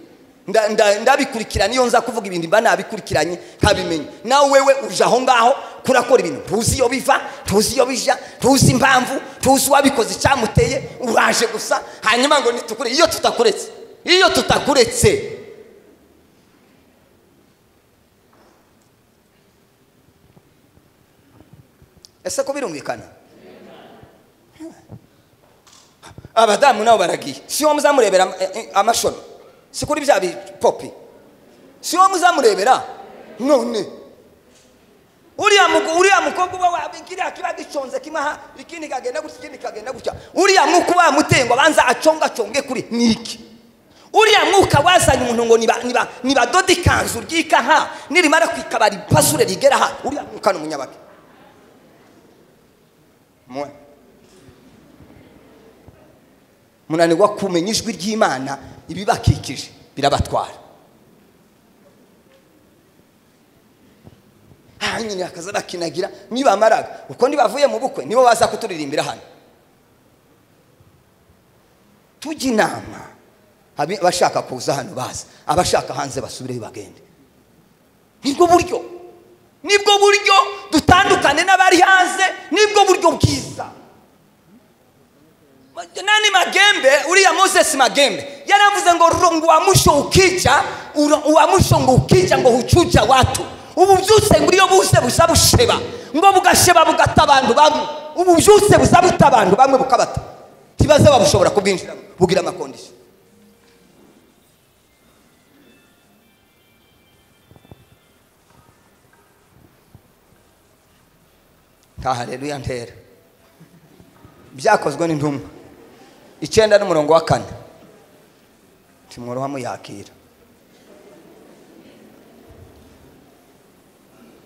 nda- nda- ndabikurikirana iyo nza kuvuga ibintu mba nabikurikiranye nkabimenya nawe wewe uje aho ngaho kurakora ibintu tuzi iyo biva tuzi iyo bija tuzi impamvu tuzi uwabikoze icyamuteye uraje gusa hanyuma ngo nitukure iyo tutakuretse iyo tutakuretse ese ko birumvikana abadamu nabo baragiye si wowe muzamurebera am- eh, eh, amashami si kuri bya bipopi si wowe muzamurebera none uriya mugo- uriya mukobwa uba wa- kiriya kiba giconze kimwe aha ikindi kagenda gutya ikindi kagenda gutya uriya mwuka uba wamuteye ngo abanza acongaconge kuri ni iki uriya mwuka wazanye umuntu ngo niba- niba- nibadode ikanzu ryika aha nirimara kwikaba ripasure rigera aha uriya mwuka ni umunyababi Mwe. munanirwa kumenya ijwi ry'imana ibibakikije birabatwara aha nyine bakaza bakinagira nibamaraga uko ntibavuye mu bukwe nibo baza kuturirimbira hano tujya inama abi- abashaka kuza hano baza abashaka hanze basubireyo bagende nibwo buryo nibwo buryo dutandukane n'abari hanze nibwo buryo bwiza nani magembe uriya moses magembe yaravuze ngo rongo uwamusho ukica uro- uwamusho ngo ukica ngo hucuca watu ubu byose ngo iyo buse buza busheba ngo bugasheba bugata abantu bamwe ubu byose buza buta abantu bamwe bukabata tibaze babushobora kubwinjiramo bugira amakondisiyo haleluya ntera byakozwe n'intumwa icyenda n'umurongo wa kane timworoha muyakira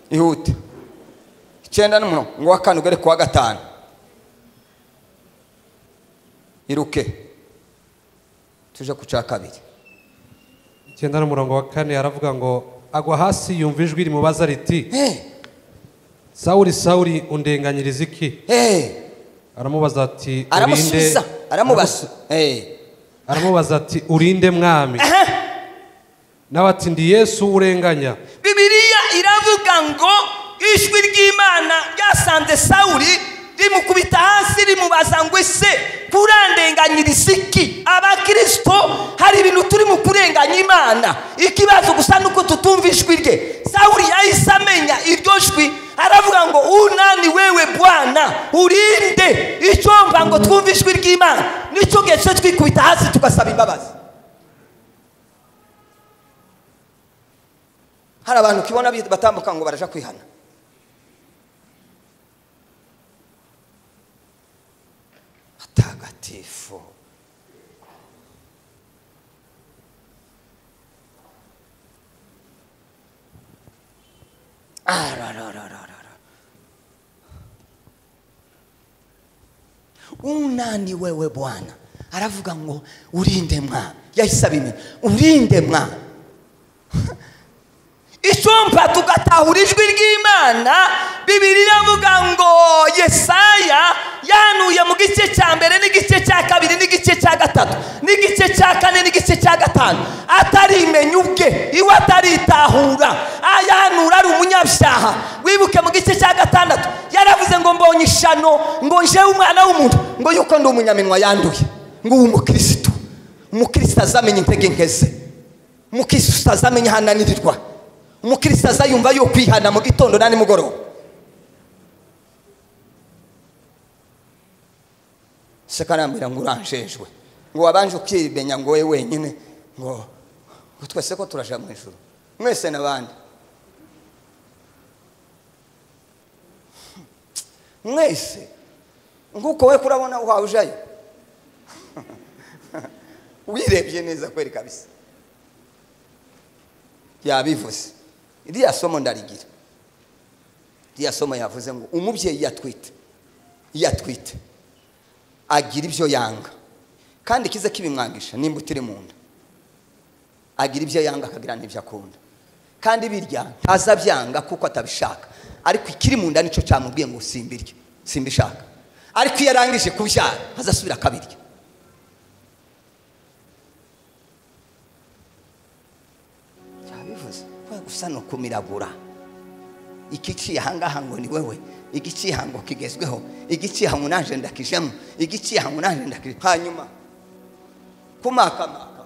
ihute icyenda n'umurongo wa kane ugere ku wa gatanu iruke tuje ku cya kabiri icyenda n'umurongo wa kane aravuga ngo agwa hasi yumva ijwi rimubaza riti Eh, sawuri sawuri undenganyiriza iki eh, aramubaza ati urinde aramusubiza aramubaza Eh, aramubaza ati urinde mwami aha. nawe ati ndi yesu urenganya bibiliya iravuga ngo ijwi ry'imana ryasanze sawuri rimukubita hasi rimubaza ngo ese kurandenganyiriza iki abakirisito hari ibintu turimo kurenganya imana ikibazo gusa ni uko tutumva ijwi rye sawuri yahise amenya iryo jwi aravuga ngo unani wewe bwana urinde icyo mva ngo twumve ijwi ry'imana nicyo gihe cyo twikubita hasi tugasaba imbabazi hari abantu ukibona bi- batambuka ngo baraja kwihana hatagatifu arararararara unani wewe bwana aravuga ngo urinde mwana yahise abimenya urinde mwana icyumba tugatahura ijwi ry'imana bibiri iravuga ngo yesaya yanuye mu gice cya mbere n'igice cya kabiri n'igice cya gatatu n'igice cya kane n'igice cya gatanu atarimenya ubwe iwe ataritahura ayanura ari umunyabyaha wibuke mu gice cya gatandatu yaravuze ngo mbonye ishano ngo njewe umwana w'umuntu ngo yuko ndi umunyaminwa yanduye ngo uwo umukirisitu umukirisitu azamenya intege nkeze umukirisitu azamenya ahantu ananirirwa umukirisitu azayumva yo kwihana mu gitondo na nimugoroba se karambwira ngo uranjejwe ngo wabanje ukimenya ngo wowe wenyine ngo ngo twese ko turaja mu ijuru mwese n'abandi mwese nk'uko we kurabona wawe ujayo wirebye neza kweri kabisa yabivuze iriya somo ndarigira iriya somo yavuze ngo umubyeyi iyo atwite iyo atwite agira ibyo yanga kandi ikize kibimwangisha nimba utiri mu nda agira ibyo yanga akagira n'ibyo akunda kandi birya ntazabyanga kuko atabishaka ariko ikiri mu nda nicyo cyamubwiye ngo simbirye simbishaka ariko iyo arangije kubyara azasubira akabirya cyabivuze kubera gusa ni ukumiragura ikiciye ahangaha ngo ni wewe igiciye aha ngo kigezweho igiciye aha ngo naje ndakijemo igiciye aha ngo naje ndakijemo hanyuma kumakamaka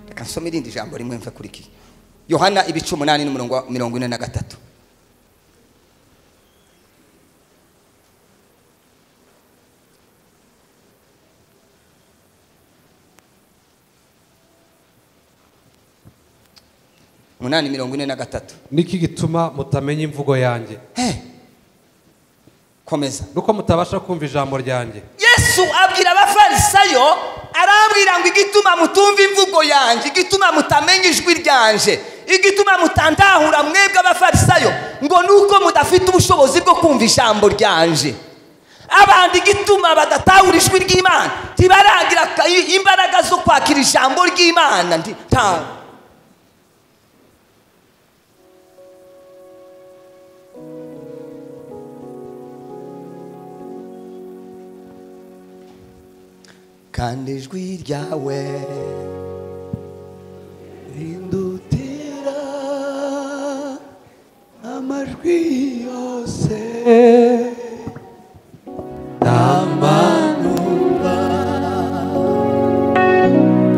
reka nsome irindi jambo rimwe mve kuri iki yohana ibice umunani n'umurongo wa- mirongo ine na gatatu umunani mirongo ine na gatatu niki gituma mutamenya imvugo yanjye he komeza nuko mutabasha kumva ijambo ryanjye yesu abwira abafarisayo arababwira ngo igituma mutumva imvugo yanjye igituma mutamenya ijwi ryanje igituma mutandahura mwebwe abafarisayo ngo ni uko mudafite ubushobozi bwo kumva ijambo ryanje abandi igituma badatahura ijwi ry'imana ntibaragira ka- imbaraga zo kwakira ijambo ry'imana ndi- nta- kandi ijwi ryawe rindutira amajwi yose ndamanura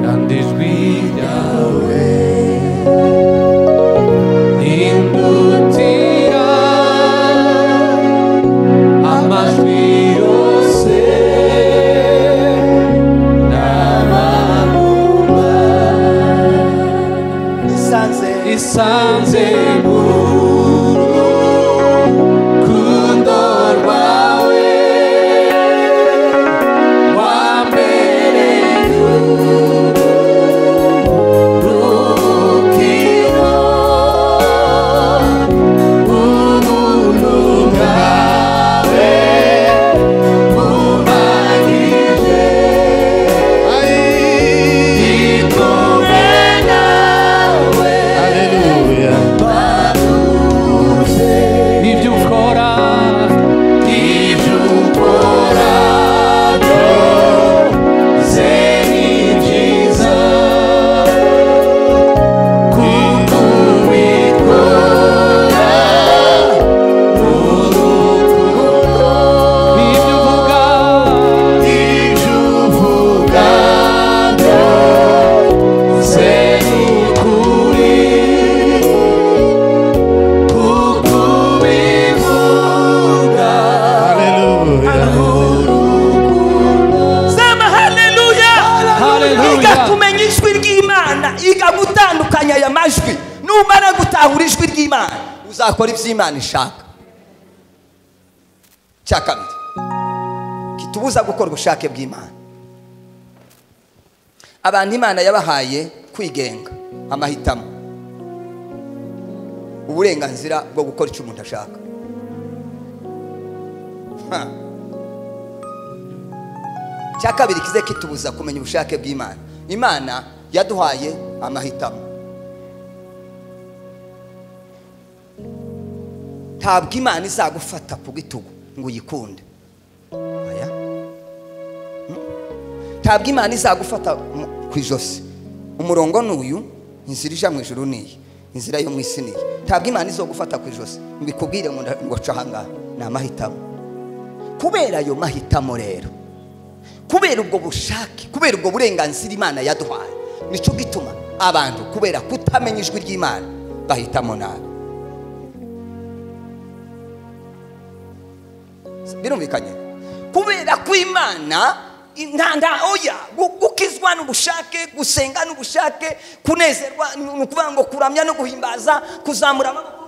kandi ijwi ryawe rindutira amajwi yose ndamanura isanze isanze buru kundo rwawe wambere rukiro ubuntu bwawe bumanije ikumwe nawe baruze ibyo ukora ibyo ukora byose ni byiza kuko ubikora urukundo ibyo uvuga ibyo uvuga byose ni ukuri kuko ubivuga sema haleluya Haleluya. iga kumenya ijwi ry'imana iga gutandukanya aya majwi numara gutahura ijwi ry'imana uzakora iby'imana ishaka cya kabiri kitubuza gukora ubushake bw'imana abantu imana yabahaye kwigenga amahitamo uburenganzira bwo gukora icyo umuntu ashaka Ha. cya kabiri kize kitubuza kumenya ubushake bw'imana imana yaduhaye amahitamo ntabwo imana izagufata ku bitugu ngo uyikunde oya Mm. ntabwo imana izagufata mu- ku ijosi umurongo ni uyu inzira ija mu ijuru ni iyi inzira yo mu isi ni iyi ntabwo imana izogufata ku ijosi ngo ikubwire ngo nda- ngo ca ahangaha ni amahitamo kubera ayo mahitamo rero kubera ubwo bushake kubera ubwo burenganzira imana yaduhaye nicyo gituma abantu kubera kutamenya ijwi ry'imana bahitamo nabi birumvikanye kubera ko imana intanda oya gu- gukizwa n'ubushake gusenga n'ubushake kunezerwa ni ni ukuvuga ngo kuramya no guhimbaza kuzamura amaboko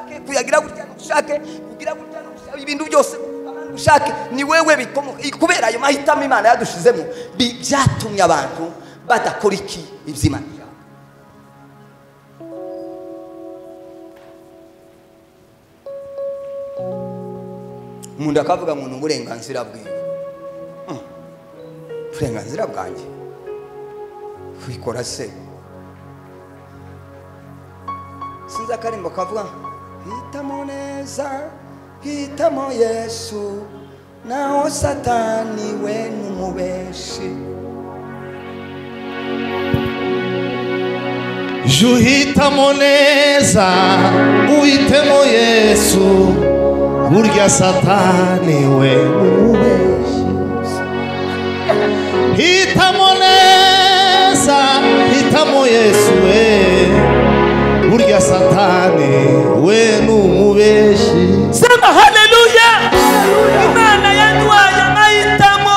n'ubushake kuyagira gutya n'ubushake kugira gutya n'ubushake ibintu byose gukora n'ubushake ni wewe bikomo- i- kubera ayo mahitamo imana yadushizemo bi- byatumye abantu badakora iki iby'imana nkunda akavuga ngo ni uburenganzira bwiwe Hmm. uburenganzira bwanjye wikora se sinzi akarimbo kavuga hitamo neza hitamo yesu naho satani we ni umubeshi jya uhitamo neza uhitemo yesu burya satani we umubeshyi hitamo neza hitamo yesu we burya satani we ni umubeshyi sema haleluya imana yatwaye amahitamo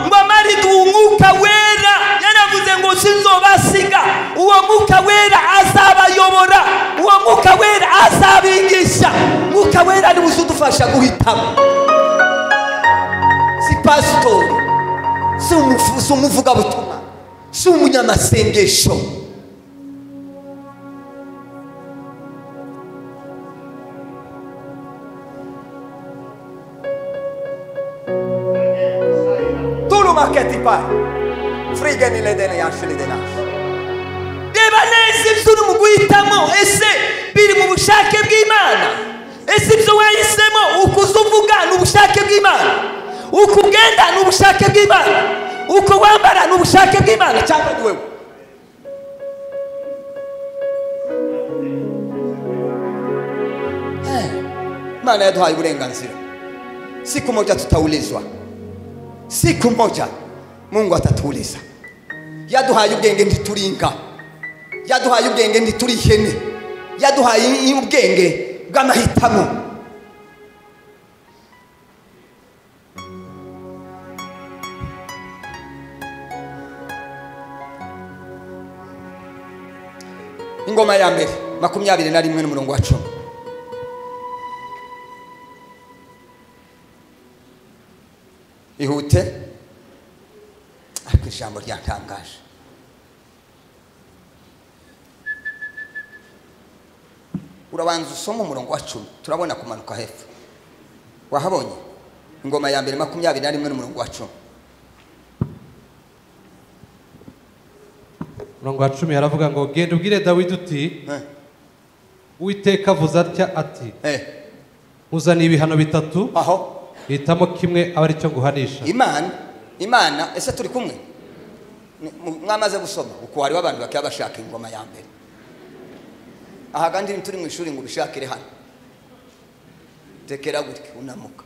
ngo amaridu umwuka wera yaravuze ngo sinzobasiga uwo mwuka wera azabayobora uwo mwuka wera azabigisha mwuka wera ari uzudufasha guhitamo si pasitori si umufu- si umuvugabutumwa si umunyamasengesho tulu maketi pale frigeni ledene yashili denasi reba neza ibyo uri mu guhitamo ese biri mu bushake bw'imana ese ibyo wahisemo uko uza uvuga ni ubushake bw'imana uko ugenda ni ubushake bw'imana uko wambara ni ubushake bw'imana cyangwa ni wowe imana yaduhaye uburenganzira siku moja tutaulizwa siku moja mungu atatuuliza yaduhaye ubwenge ntituringa yaduhaye ubwenge ntiturihene yaduhaye ubwenge bw'amahitamo ingoma ya mbere makumyabiri na rimwe n'umurongo wa cumi ihute ariko ijambo ryatangaje urabanza usoma umurongo wa cumi turabona kumanuka hepfo wahabonye ingoma ya mbere makumyabiri na rimwe n'umurongo wa cumi umurongo wa cumi aravuga ngo genda ubwire dawidi uti Eh, uwiteka avuze atya ati eh, nkuzaniye ibihano bitatu aho hitamo kimwe aba aricyo nguhanisha imana imana ese turi kumwe Ni- mu- mwamaze gusoma uko hariho abantu bakaba bashaka ingoma ya mbere aha kandi turi mu ishuri ngo ubishakire hano tekera gutya unamuka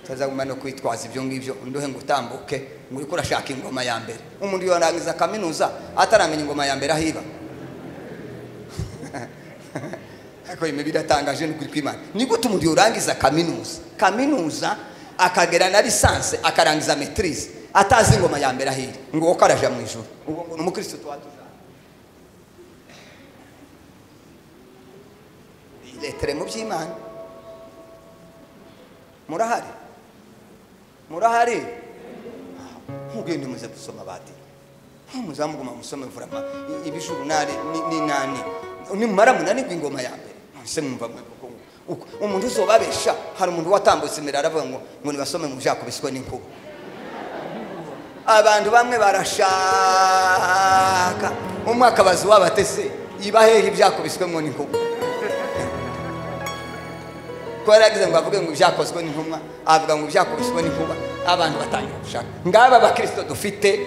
utazaguma no kwitwaza ibyo ngibyo undohe ngo utambuke ngo uriko urashaka ingoma ya mbere umuntu yorangiza kaminuza ataramenya ingoma ya mbere ahiba ariko iyi mibiri atangaje ni ukuri kw'imana ni gute umuntu yorangiza kaminuza kaminuza akagera na lisanse akarangiza metirize atazi ingoma ya mbere ahiri ngo uwo ko araja mu ijoro ubwo ngo ni umukristo tuba tujanye iretere mu by'imana murahari murahari mugende muze gusoma badiri muzamuguma musome vurama ibijuru nari ni- n'inani nimumara munanirwa ingoma ya mbere mwese mwumva mwe kuko uko- umuntu uzobabesha hari umuntu watambutse imbere aravuga ngo ngo nibasome ngo jakubiswe n'inkuba abantu bamwe barashaka umwe akabaza uwabatese ibahehe ibyakubiswemo n'inkuba kuba yaragize ngo avuge ngo ibyakozwe n'intumwa avuga ngo ibyakubiswe n'inkuba abantu batangira gushaka ngaba abakirisito dufite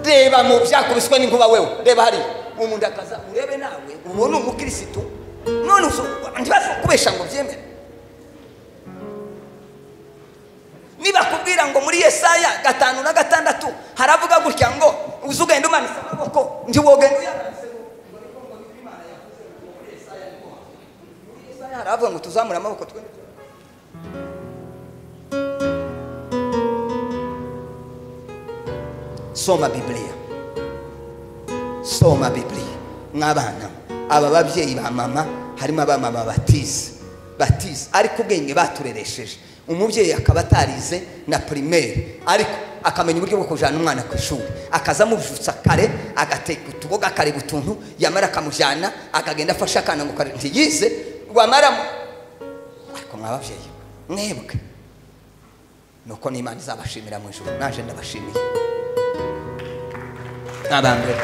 reba mu byakubiswe n'inkuba wewe reba hariya umuntu akaza urebe nawe uwo ni umukirisitu none ntibaza kubesha ngo byemere nibakubwira ngo muri yesaya gatanu na gatandatu haravuga gutya ngo uzi ugenda umanitse amaboko ntiwogenda uyamanitse ngo Yesaya haravuga ngo tuzamure amaboko twende soma bibiliya soma bibiliya mw'abana aba babyeyi ba mama harimo abamama batize batize ariko ubwenge batureresheje umubyeyi akaba atarize na pirimeri ariko akamenya uburyo bwo kujyana umwana ku ishuri akaza amujutsa kare agateka utuboga akareba utuntu yamara akamujyana akagenda afashe akana ngo kare ntiyize wamara mu- ariko mw'ababyeyi mwebwe nuko n'imana izabashimira mu ijoro naje ndabashimiye n'abambere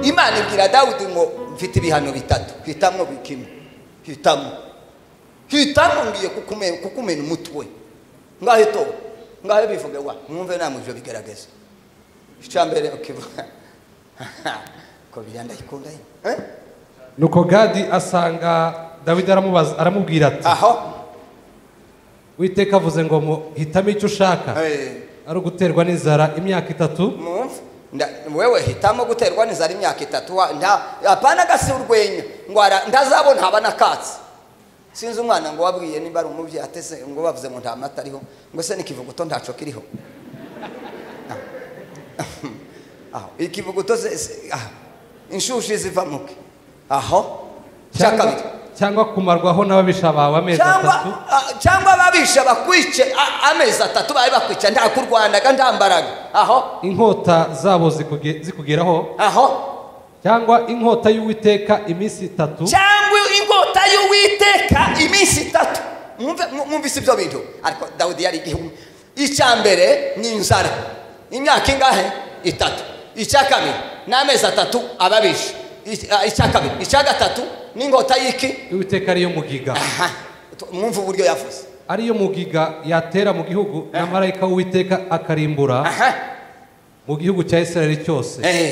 imana ibwira dawudi ngo mfite ibihano bitatu hitamo bikimwe hitamo hitamo ngiye kukume- kukumena umutwe ngaho itowe ngaho bivuge wa mwumve namwe ivyo bigaragaza icya mbere ukivuga ko biriya ndayikunda nyine eh? nuko gadi asanga dawidi aramubaza aramubwira ati aho witeka avuze ngo muhitamo icyo ushaka eh, ari uguterwa n'inzara imyaka itatu mwumve nda- wewe hitamo guterwa n'inzara imyaka itatu wa- nta apana agasi urwenya ngo ara- ndazabona haba nakatsi sinzi umwana ngo wabwiye niba ari umubyeyi atese ngo bavuze ngo nta mata ariho ngo se n'ikivuguto ntaco kiriho aho ikivuguto se- se- aho. inshushi zivamuke aho cya cyangwa- kabiri cyangwa kumarwaho n'ababisha bawe amezi atatu cyangwa ah, cyangwa ababisha bakwice a- amezi atatu babe bakwica nta kurwanaga nta mbaraga aho inkota zabo zikuge- zikugeraho aho cyangwa inkota y'uwiteka iminsi itatu cyangwa ingota y'uwiteka iminsi itatu mwumve mwumvise ibyo bintu ariko dawidi yari igihumbi icya mbere ni inzara imyaka ingahe itatu icya kabiri ni amezi atatu ababisha Ic- ah, icya kabiri icya gatatu ni ingota y'iki uwiteka ariyo mugiga aha tu- mwumve uburyo yavuze ariyo mugiga yatera mu gihugu na marayika w'uwiteka akarimbura aha mu gihugu cya isirayeli cyose eh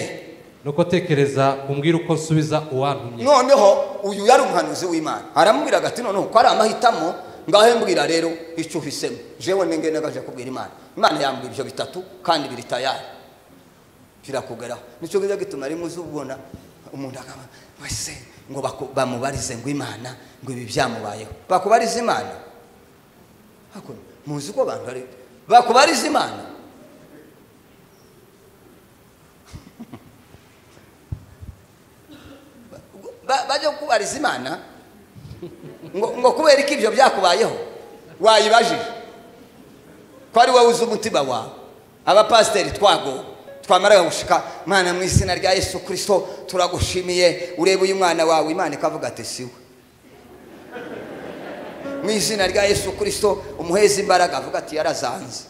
nuko tekereza umbwire uko nsubiza uwantumye noneho uyu yari umuhanuzi w'imana aramubwira ati noneho ko ari amahitamo ngaho mbwira rero icyo uhisemo jewe nengenegaje kubwira imana imana yambwira ibyo bitatu kandi biri tayari birakugeraho nicyo kiza gituma rimwe uzubona umuntu akaba wese ngo baku- bamubarize ngo imana ngo ibi byamubayeho bakubariza imana Hakuno, muzi ko abantu bari bakubariza imana Ba- bajya kukubariza imana ngo ngo kubera ko ibyo byakubayeho wayibajije ko ari wowe uzi umutima wawe abapasiteri twago twamara gushika mwana mu izina rya yesu kirisito turagushimiye urebe uyu mwana wawe imana ikavuga ati siwe mu izina rya yesu kirisito umuheza imbaraga avuga ati yarazanze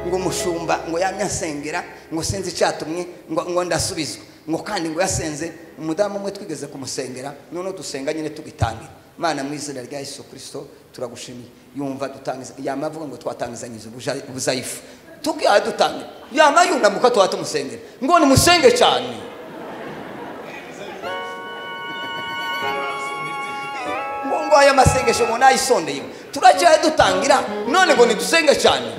ngo umushumba ngo yamye asengera ngo sinzi icyatumwe ngo ngo ndasubizwa ngo kandi ngo yasenze umudamu umwe twigeze kumusengera noneho dusenga nyine tugitangira mana mu izina rya yesu kirisito turagushimiye yumva dutangiza yama avuga ngo twatangizanyije ubuja- ubuzayifu tukihaye dutangira yama yunamuka tuba tumusengera ngo nimusenge cyane ngo ngo aya masengesho ngo nayisondeye turacyaye dutangira none ngo nidusenge cyane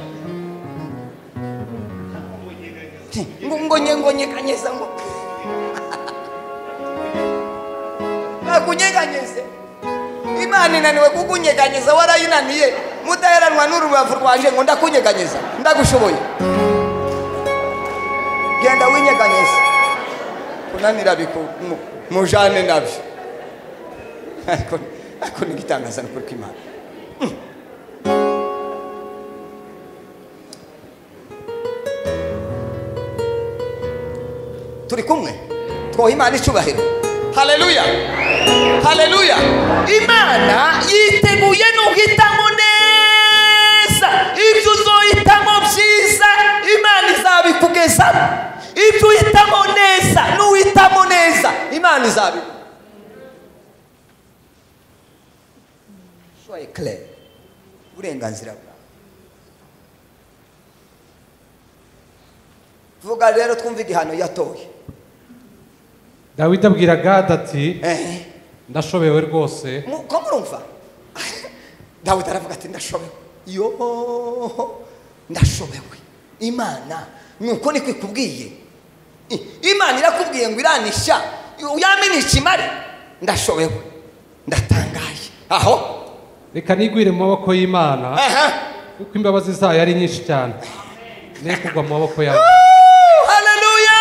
ngo ngo nye ngo nyeganyeza ngo nakunyeganyeze imana inaniwe kukunyeganyeza warayinaniye mudaheranwa n'urubavu rwaje ngo ndakunyeganyeza ndagushoboye genda winyeganyeze kunanira biku mu- mujane nabyo ariko ariko ni igitangazanakuru k'imana turi kumwe twoha imana icyubahiro haleluya haleluya imana yiteguye n'uhitamo neza ibyo uzohitamo byiza imana izabikugezamo ibyo uhitamo neza n'uhitamo neza imana izabi soye claire uburenganzira bwawe vuga rero twumve igihano yatoye dawidi abwira gadi ati eh. ndashobewe rwose Mu- ko murumva dawidi aravuga ati ndashobewe yo ndashobewe imana nuko niko ikubwiye I- imana irakubwiye ngo iranisha yamenye ikimare ndashobewe ndatangaye aho reka nigwire mu maboko y'imana aha kuko imbabazi zayo ari nyinshi cyane ne kugwa mu maboko yawe haleluya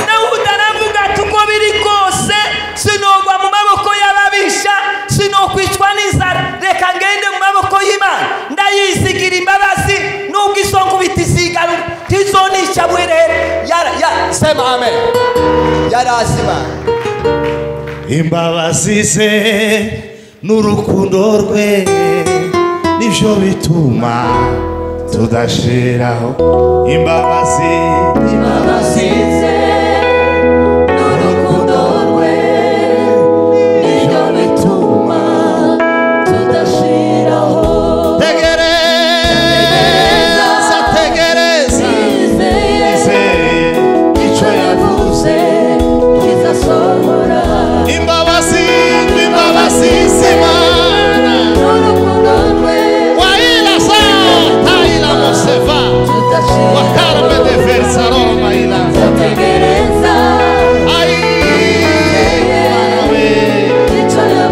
dawudi aravuga ati uko biri kose sinogwa mu maboko y'ababisha sinokwicwa n'inzara reka ngende mu maboko y'imana ndayi arazi imana imbabazi ze n'urukundo rwe nibyo bituma tudashiraho imbabazi nibyo bituma tegereza tegereza izeye icyo yavuze imbabazi imbabazi z'imana wairasa taira museva wakarme de versa roma ilasa ai Manawe.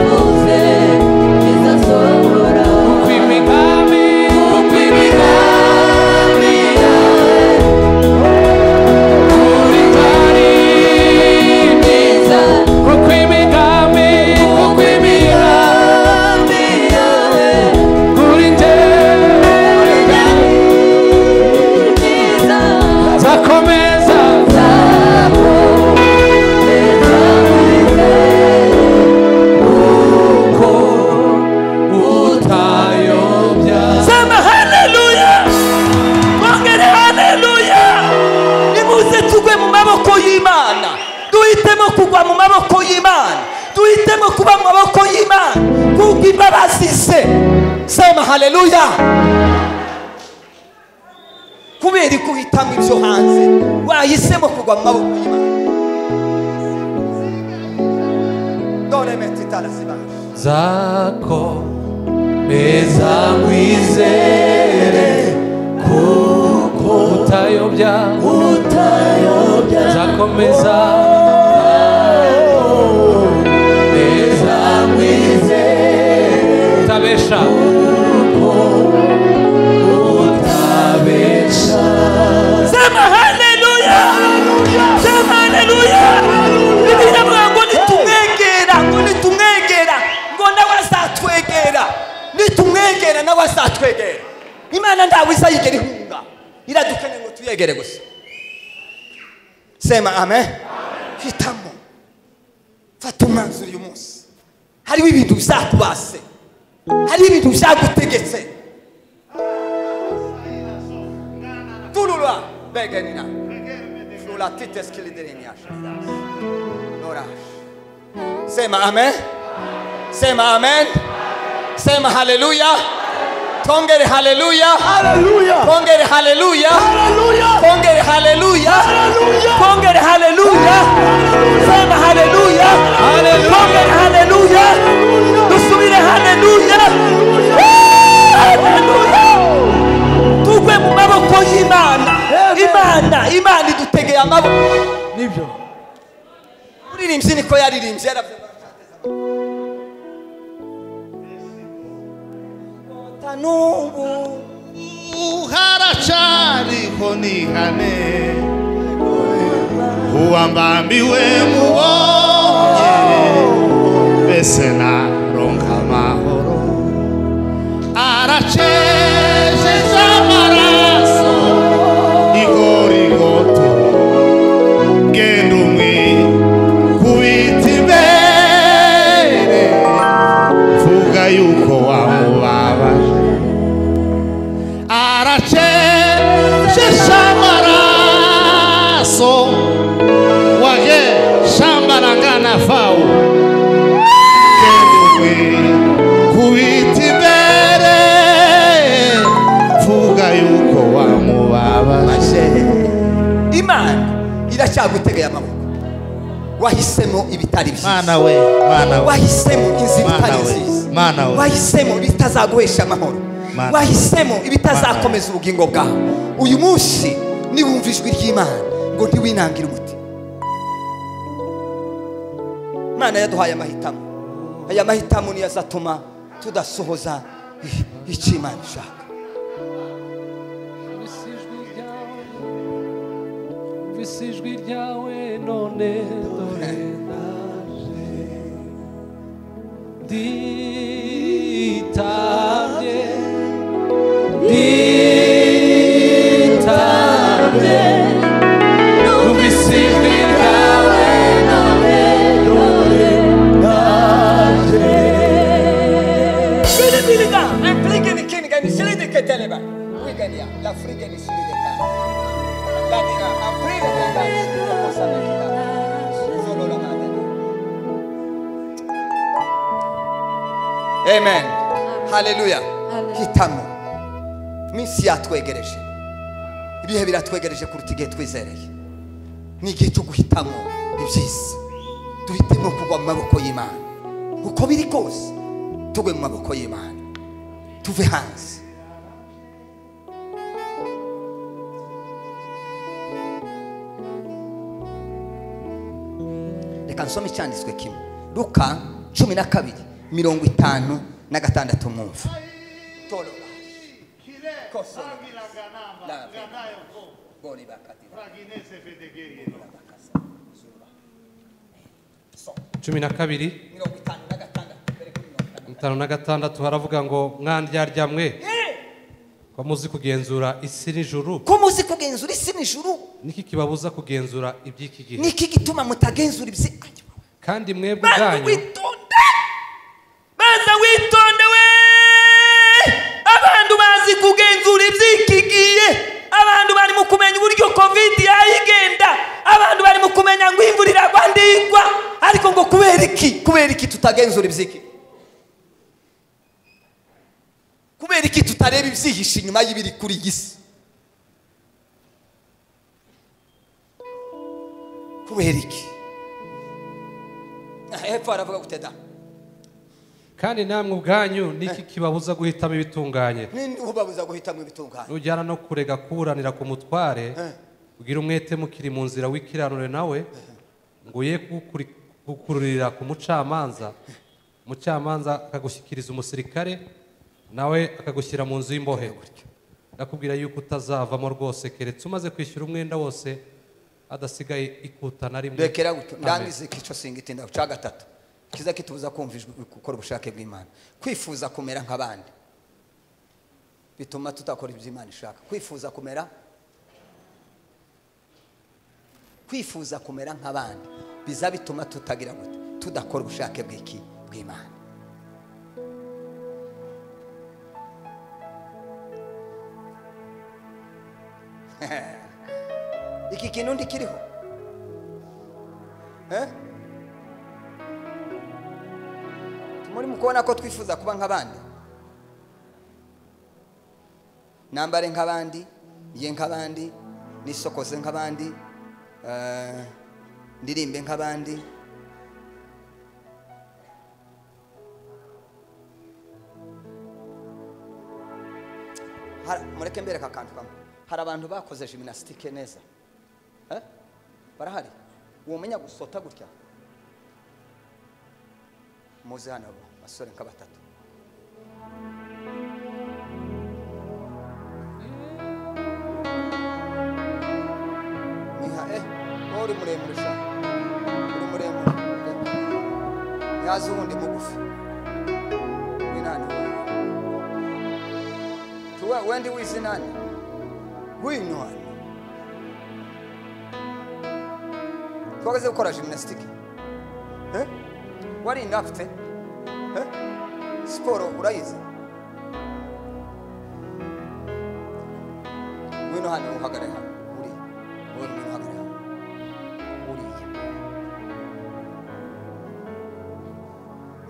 sema haleluya mwongere haleluya nimuze tugwe mu maboko y'imana duhitemo kugwa mu maboko y'imana duhitemo kuba mu maboko y'imana kuko imbabazi ze sema haleluya kubera ko uhitamo ibyo hanze wahisemo kugwa mu maboko y'imana dore metita arazibaje utabesha sema haleluya sema haleluya bibiliya avuga ngo nitumwegera ngo nitumwegera ngo nawe azatwegera nitumwegera nawe azatwegera imana ntawe izayigera ihunga iradukeneye ngo tuyegere gusa sema amen hitamo fata umwanzuro uyu munsi hariho ibintu bizakubase hariho ibintu bizagutegetse Tulula begenina. Flula tites kilidirinyas. Norash. Sema amen. Sema amen. Sema haleluya. Tongere haleluya. Haleluya. Tongere haleluya. Haleluya. Tongere haleluya. Haleluya. Tongere haleluya. Sema haleluya. Haleluya. Tongere haleluya. Dusubire haleluya. Haleluya. tugwe mu maboko y'imana imana imana idutegeye amaboko nibyo uririmbyi niko yaririmbye yaravuga n'ubu haracariho nihane uwa mbambiwe mubonye mbese naronka amahoro aracejeje amaraso igorigoto genda umwikubita imbere vuga yuko wamubabaje aracejesha amaraso wage shambarangana fawu kenduwe kubita imbere vuga yuko wamubabaje imana iracyagutegeye amaboko wahisemo ibitari byiza mana we mana we wahisemo inzira Mana itari we, nziza Mana we. wahisemo ibitazaguhesha amahoro Mana. wahisemo ibitazakomeza ubugingo bwawe uyu munsi niwumva ijwi ry'imana ngo ntiwinangire umuti imana yaduhaye amahitamo aya mahitamo niyo azatuma tudasohoza i- icyo imana ishaka visi ijwi ryawe none dore naje nditabye nditabye numvise ijwi ryawe none tene bana wigania la frigani silideka ladira aprire tendansi akosanakila zolola madani amen haleluya hitamo iminsi yatwegereje ibihe biratwegereje kuruta igihe twizereye ni igihe cyo guhitamo ibyiza duhitemo kugwa mu maboko y'imana uko biri kose tugwe mu maboko y'imana tuve hanze reka nsome icyanditswe kimwe ruka cumi na kabiri mirongo itanu na gatandatu mwumva torora kosora lave gori bakatira cumi na kabiri mirongo itanu na gatandatu mbere kuri mirongo itanu itanu na gatandatu haravuga ngo mwandyarya ko muzi kugenzura isi n'ijuru ko muzi kugenzura isi n'ijuru niki kibabuza kugenzura iby'iki gihe niki gituma mutagenzura ibyo kandi mwebwe banza ubwanyu witonde banza witonde we abantu bazi kugenzura ibyikigiye abantu bari mu kumenya uburyo kovidi yayigenda abantu bari mu kumenya ngo imvura iragwa ndigwa ariko ngo kubera iki kubera iki tutagenzura ibyiki kubera iki tutareba ibyihishe inyuma y'ibiri kuri iyi si kubera iki Ah, hepfo haravuga guteda kandi namwe ubwanyu niki kibabuza guhitamo ibitunganye ninde ubabuza guhitamo ibitunganye nujyana no kurega kuburanira ku mutware ugira umwete mukiri mu nzira w'ikiranure nawe ngo ye gukururira ku mucamanza umucamanza akagushyikiriza umusirikare nawe akagushyira mu nzu y'imbohe ndakubwira yuko utazavamo rwose keretse umaze kwishyura umwenda wose adasigaye ikuta na rimwe rekera gutyo Amen. ndangize ikico singiti ndaca gatatu kiza kitubuza kumva ijwi gukora ubushake bw'imana kwifuza kumera nk'abandi bituma tutakora ibyo imana ishaka kwifuza kumera kwifuza kumera nk'abandi biza bituma tutagira gute tudakora ubushake bw'iki bw'imana iki kintu ntikiriho Eh? muri mu kubona ko twifuza kuba nk'abandi nambare nk'abandi ye nk'abandi nisokoze nk'abandi eh, ndirimbe nk'abandi Har- mureke mbere kakantu kamwe hari abantu bakoze jiminasitike neza Eh? barahari wamenya gusota gutya muzi hano abo basore nka batatu Niha- eh, wowe uri muremure sha uri muremure yaza uwundi mugufi winani tuwe wendi wizi nani wino hano twageze gukora jiminasitike Eh? wari inafite Eh? siporo urayizi ngwino hano uhagarare hano uriya wowe ngwino uhagarare hano uriya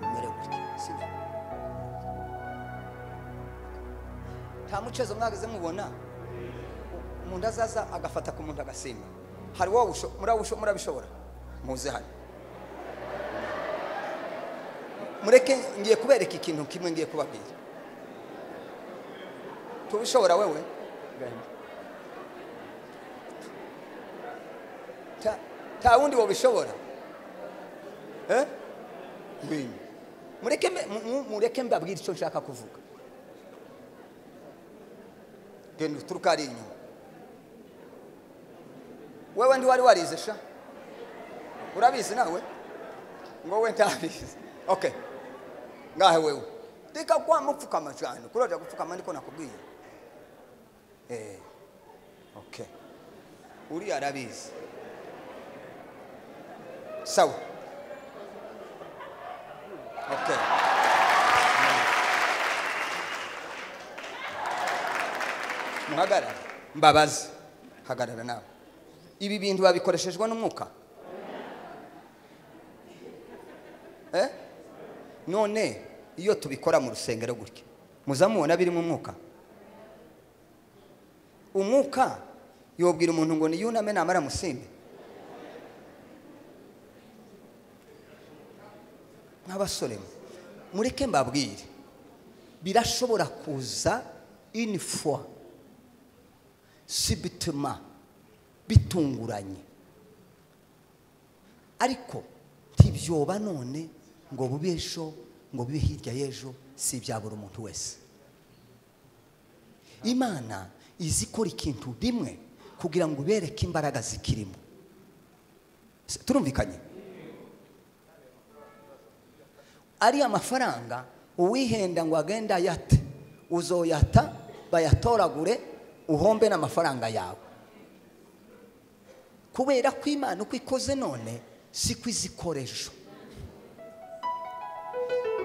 umere gutya sibyo nta mucezo mwageze mubona umuntu azaza agafata ku muntu agasimba hari wowe usho- murawusho- murabishobora muze hano mureke ngiye kubereka ikintu kimwe ngiye kubabwira tubishobora wewe Ta- nta wundi wabishobora Eh? Ngwino. mureke mbe- mu- mu- mureke mbabwire icyo nshaka kuvuga genda uturuka ari inyuma wewe ndi wari warize sha urabizi nawe ngo we ntabizi okay ngahe wewe tika kwa mupfukama cyane kuroja gupfukama niko nakubwiye eh okay uri arabizi sawa okay muhagarara mbabaze hagarara nawe ibi bintu babikoreshejwe n'umwuka Eh? none iyo tubikora mu rusengero gutya muzamubona biri mu mwuka umwuka yobwira umuntu ngo niyuname namara musinde n'abasore mwe, mureke mbabwire birashobora kuza inifwa sibituma bitunguranye ariko ntibyoba none ngo bube ejo ngo bibe hirya y'ejo si ibya buri muntu wese imana izi ikora ikintu rimwe kugira ngo ibereke imbaraga zikirimo S- turumvikanye ariya mafaranga uwihenda ngo agende ayate uzoyata bayatoragure uhombe n'amafaranga yawe kubera ko imana uko ikoze none siko izikoresha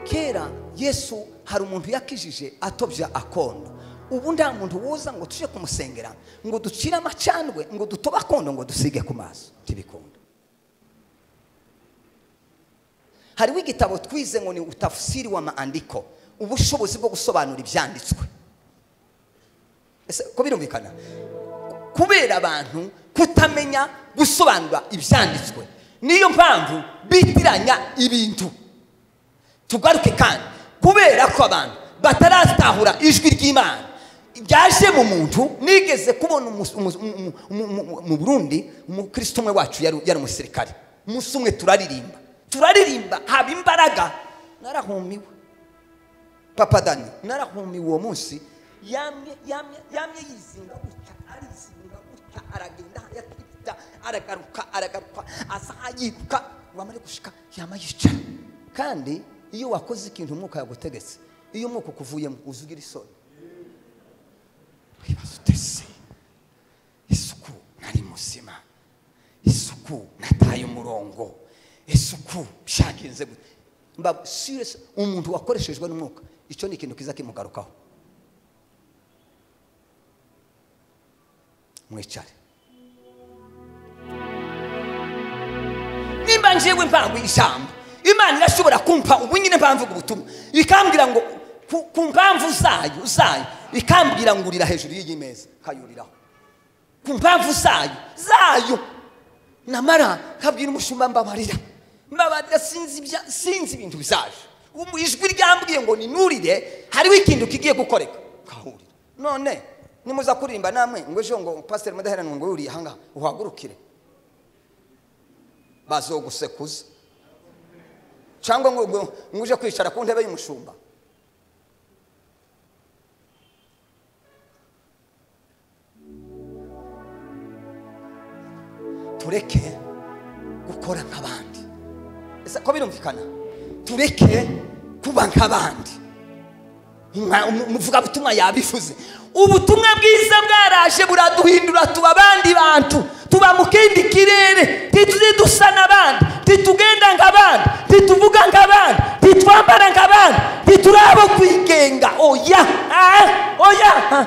kera yesu hari umuntu yakijije atobya akondo ubu nta muntu wuza ngo tujye kumusengera ngo ducire amacandwe ngo dutobe akondo ngo dusige ku maso ntibikunda hariho igitabo twize ngo ni utafusiri wa maandiko ubushobozi bwo gusobanura ibyanditswe ese ko birumvikana kubera abantu kutamenya gusobanura ibyanditswe niyo mpamvu bitiranya ibintu tugaruke kandi kubera ko abantu bataratahura ijwi ry'imana ryaje mu muntu nigeze kubona umus- umus- umu- umu- umu- mu burundi umukristo umwe wacu yari yari umusirikare umunsi umwe turaririmba turaririmba haba imbaraga narahumiwe papa dani narahumiwe uwo munsi yamye yamye yamye yizinga gutya arizinga gutya aragenda yakita aragaruka aragaruka aza yiruka wamara gushika yama yicara kandi iyo wakoze ikintu umwuka yagutegetse iyo umwuka ukuvuyemo uza ugira isoni wibaza utese isuku nari muzima isuku nataye umurongo isuku byagenze gute mba serious umuntu wakoreshejwe n'umwuka icyo ni ikintu kiza kimugarukaho mwicare nimba njyewe mpanga ijambo imana irashobora kumpa ubu nyine mpamvu ubutumwa ikambwira ngo ku- ku mpamvu zayo zayo ikambwira ngo urira hejuru y'iyi meza kayuriraho ku mpamvu zayo zayo namara kabwira umushumba mbabarira mbabarira sinzi ibya- sinzi ibintu bizaje Ubu ijwi ryambwiye ngo ninurire hariho ikintu kigiye gukoreka kahurira none nimuza kuririmba namwe ngo ejo ngo pasiteri mudaheranwa ngo yuriye ahangaha uhagurukire bazogusekuza cyangwa ngo ngo- ngo uje kwicara ku ntebe y'umushumba tureke gukora nk'abandi ese ko birumvikana tureke kuba nk'abandi Nka- umu- umuvugabutumwa yabivuze ubutumwa bwiza bwaraje buraduhindura tuba abandi bantu tuba mu kindi kirere ntituze dusa n'abandi ntitugenda nk'abandi ntituvuga nk'abandi ntitwambara nk'abandi ntiturabo kwigenga oya ah, oya ah.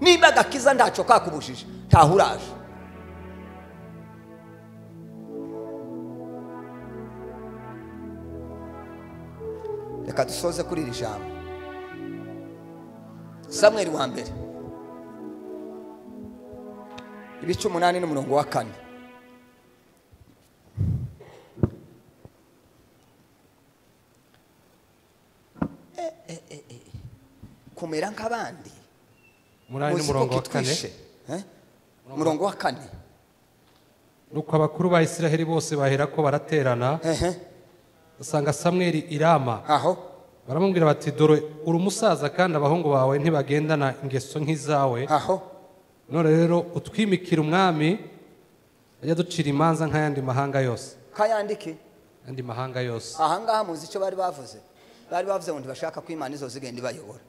niba agakiza ntacyo kakubujije ntahuraje reka dusoze kuri iri jambo samweri wa mbere ibice umunani n'umurongo wa kane Eh, eh, eh, eh. kumera nk'abandi umunani muzi ko n'umurongo wa kane kitwishe Eh? umurongo wa kane nuko abakuru ba isiraheli bose baherako baraterana Ehe, basanga samweli irama aho baramubwira bati dore uri umusaza kandi abahungu bawe ntibagendana ingeso nk'izawe aho none rero utwimikira umwami ajya ducira imanza nk'ayandi mahanga yose kayandike ayandi mahanga yose ahangaha muzi icyo bari bavuze bari bavuze ngo ntibashaka ko imana izo zigenda ibayobora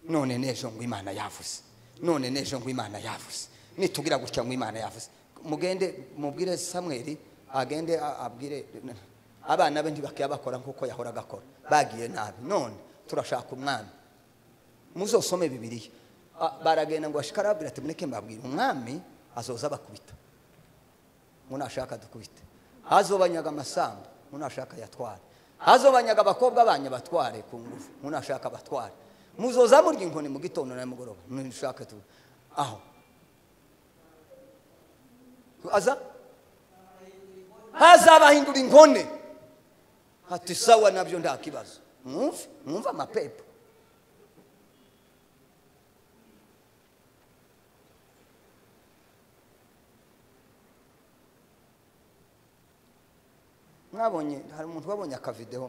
none n'ejo ngo imana yavuze none n'ejo ngo imana yavuze nitugira gutya ngo imana yavuze mugende mubwire samweri agende a- abwire abana be ntibakiyabakora nk'uko yahoraga akora bagiye nabi none turashaka umwami muzosome bibiriya Ah, baragenda ngo ashike arababwira ati mureke mbabwira umwami azoza abakubita ngo nashaka dukubite azobanyaga amasambu ngo nashaka yatware azobanyaga abakobwa banyu batware ku ngufu ngo nashaka batware muzoza murya inkoni mu gitondo na nimugoroba nishaka tu aho aza hazabahindura inkone hati sawa nabyo nta kibazo mwumve mwumve amapepo mwabonye hari umuntu wabonye akavideho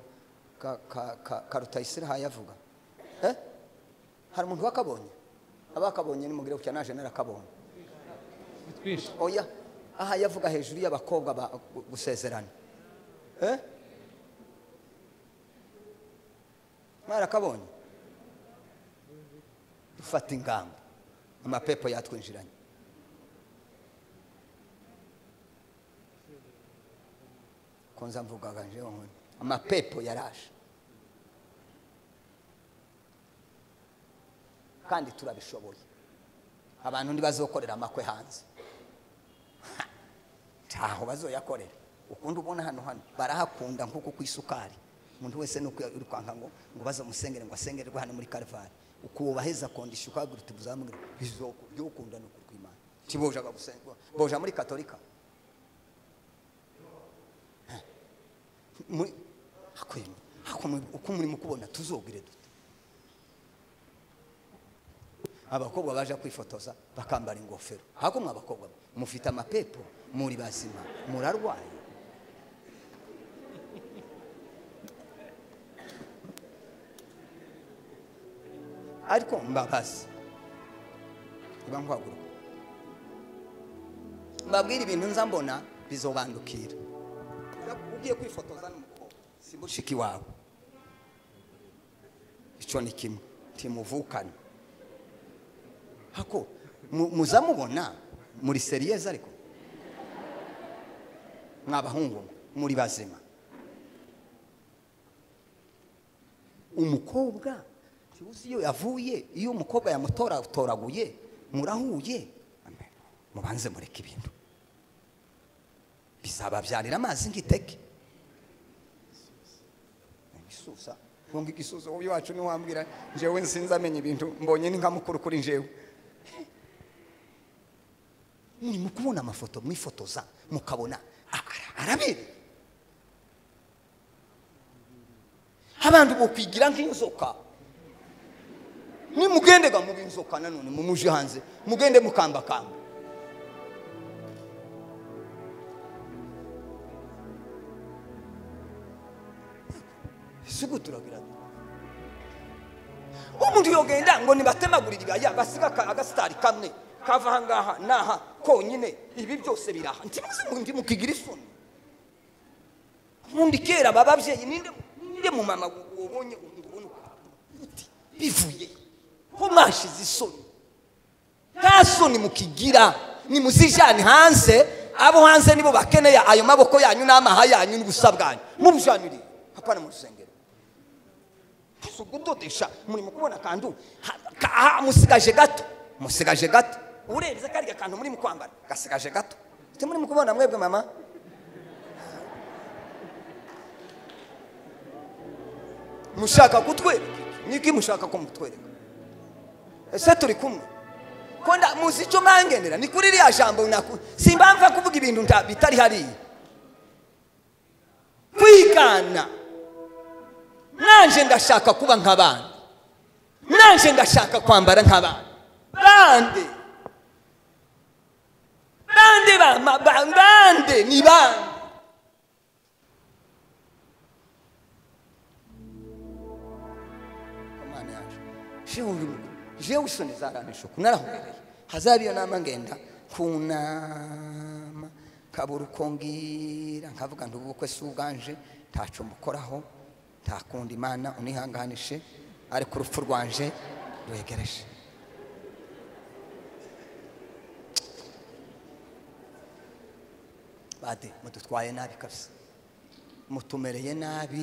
ka- ka- ka- ka rutayisire hayavuga Eh? hari umuntu wakabonye abakabonye nimugire kucya naje narakabonye bitwishe oya aha yavuga hejuru y'abakobwa ba- gu- gusezerana Eh? mwarakabonye dufata ingamba amapepo yatwinjiranye konza mvugaga njewe nkoni amapepo yaraje kandi turabishoboye abantu ntibazokorera amakwe hanze ntaho bazoyakorera ukundi ubona hano hano barahakunda nk'uko ku isukari umuntu wese ni uko uri kwanga ngo ngo bazamusengere ngo asengererwe hano muri karivari ukuwubaheza kondisha ukahagura uti buzamubwira "Bizoko, ibyo ukunda ni ukukwimana tiboja bagusenga boja muri katolika Heh. Muri- hakwemye hakwemye uko murimo kubona tuzogire dute abakobwa baje kwifotoza bakambara ingofero hakumwe abakobwa mufite amapepo muri bazima murarwaye ariko mbabazi niba nkwaguruka mbabwira ibintu nza mbona bizobandukira ugiye kwifotoza n'umukobwa si mushiki wawe icyo ni kimwe timuvukane hako mu- muza mubona muri seriyeze ariko mwabahungu muri bazima umukobwa ntiwuzi iyo yavuye iyo umukobwa yamutoraguye murahuye mubanze mureke ibintu bizababyarira amazi nk'iteke igisusa ngo igisusa wowe iwacu ntiwambwira njyewe nsinzi amenya ibintu mbonye ni nka mukuru kuri njyewe murimo kubona amafoto mwifotoza mukabona ara- arabereye abantu bokwigira nk'inzoka nimugendega muba inzoka nanone mumuje hanze mugende mukambakamba sigo turagira duti umuntu yogenda ngo nibatemagurire ibaya basiga aka- agasitari kamwe kava aha ngaha n'aha konyine ibi byose biraha ntimuzi mukigira isoni ubundi kera aba babyeyi ninde ninde mu mama wabonye ubona uti bivuye ko mwashize isoni nta soni mukigira nimuzijane hanze abo hanze nibo bakeneye ayo maboko yanyu n'amaha yanyu n'ubusa bwanyu mubujanire hapana mu rusengero si ugudodesha murimo kubona akantu ha- ka- ha- musigaje gato musigaje gato urebye kariya kantu muri mu kwambara gasigaje gato ati muri mu kubona mwebwe mama mushaka kutwereka iki? niki mushaka ko mutwereka ese turi kumwe ko nda- muzi icyo mwangendera ni kuri ririya jambo naku simbamva kuvuga ibintu nta- bitari hariya kwigana nanjye ndashaka kuba nk'abandi nanjye ndashaka kwambara nk'abandi bande bande bama- ba- bande ni bande Imana yacu jewe uri mu- jewe isoni zaranishuku narahumbereye hazaba iyo nama ngenda kunama kabura uko ngira nkavuga nti ubukwe si ubwanje ntaco mukoraho ntakunda imana unihanganishe ariko urupfu rwanje rwegereje bade mudutwaye nabi kabisa mutumereye nabi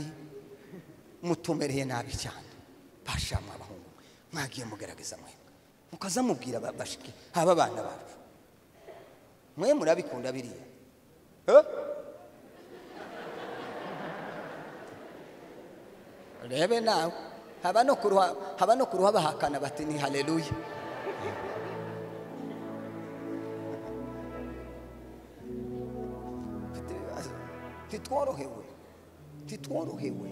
mutumereye nabi cyane bashamwe abahungu mwagiye mugerageza mwemwe mukaza mubwira ba- bashiki haba abana bacu mwe murabikunda biriya Eh? rebe nawe haba no kuruha haba no kuruha bahakana bati ni haleluya titworohewe titworohewe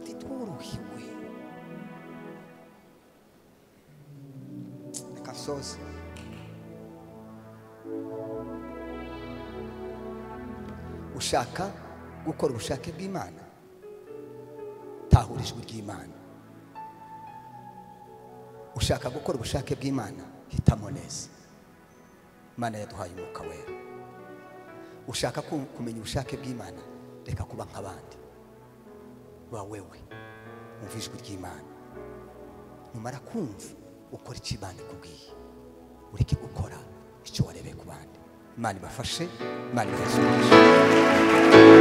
titworohewe reka nsoze ushaka gukora ubushake bw'imana tahura ijwi ry'imana ushaka gukora ubushake bw'imana hitamo neza imana yaduhaye umwuka wera ushaka ku- kumenya ubushake bw'imana reka kuba nk'abandi ba wewe wumva ijwi ry'imana numara kumva ukora icyo imana ikubwiye ureke gukora icyo warebeye ku bandi imana ibafashe imana ibafashe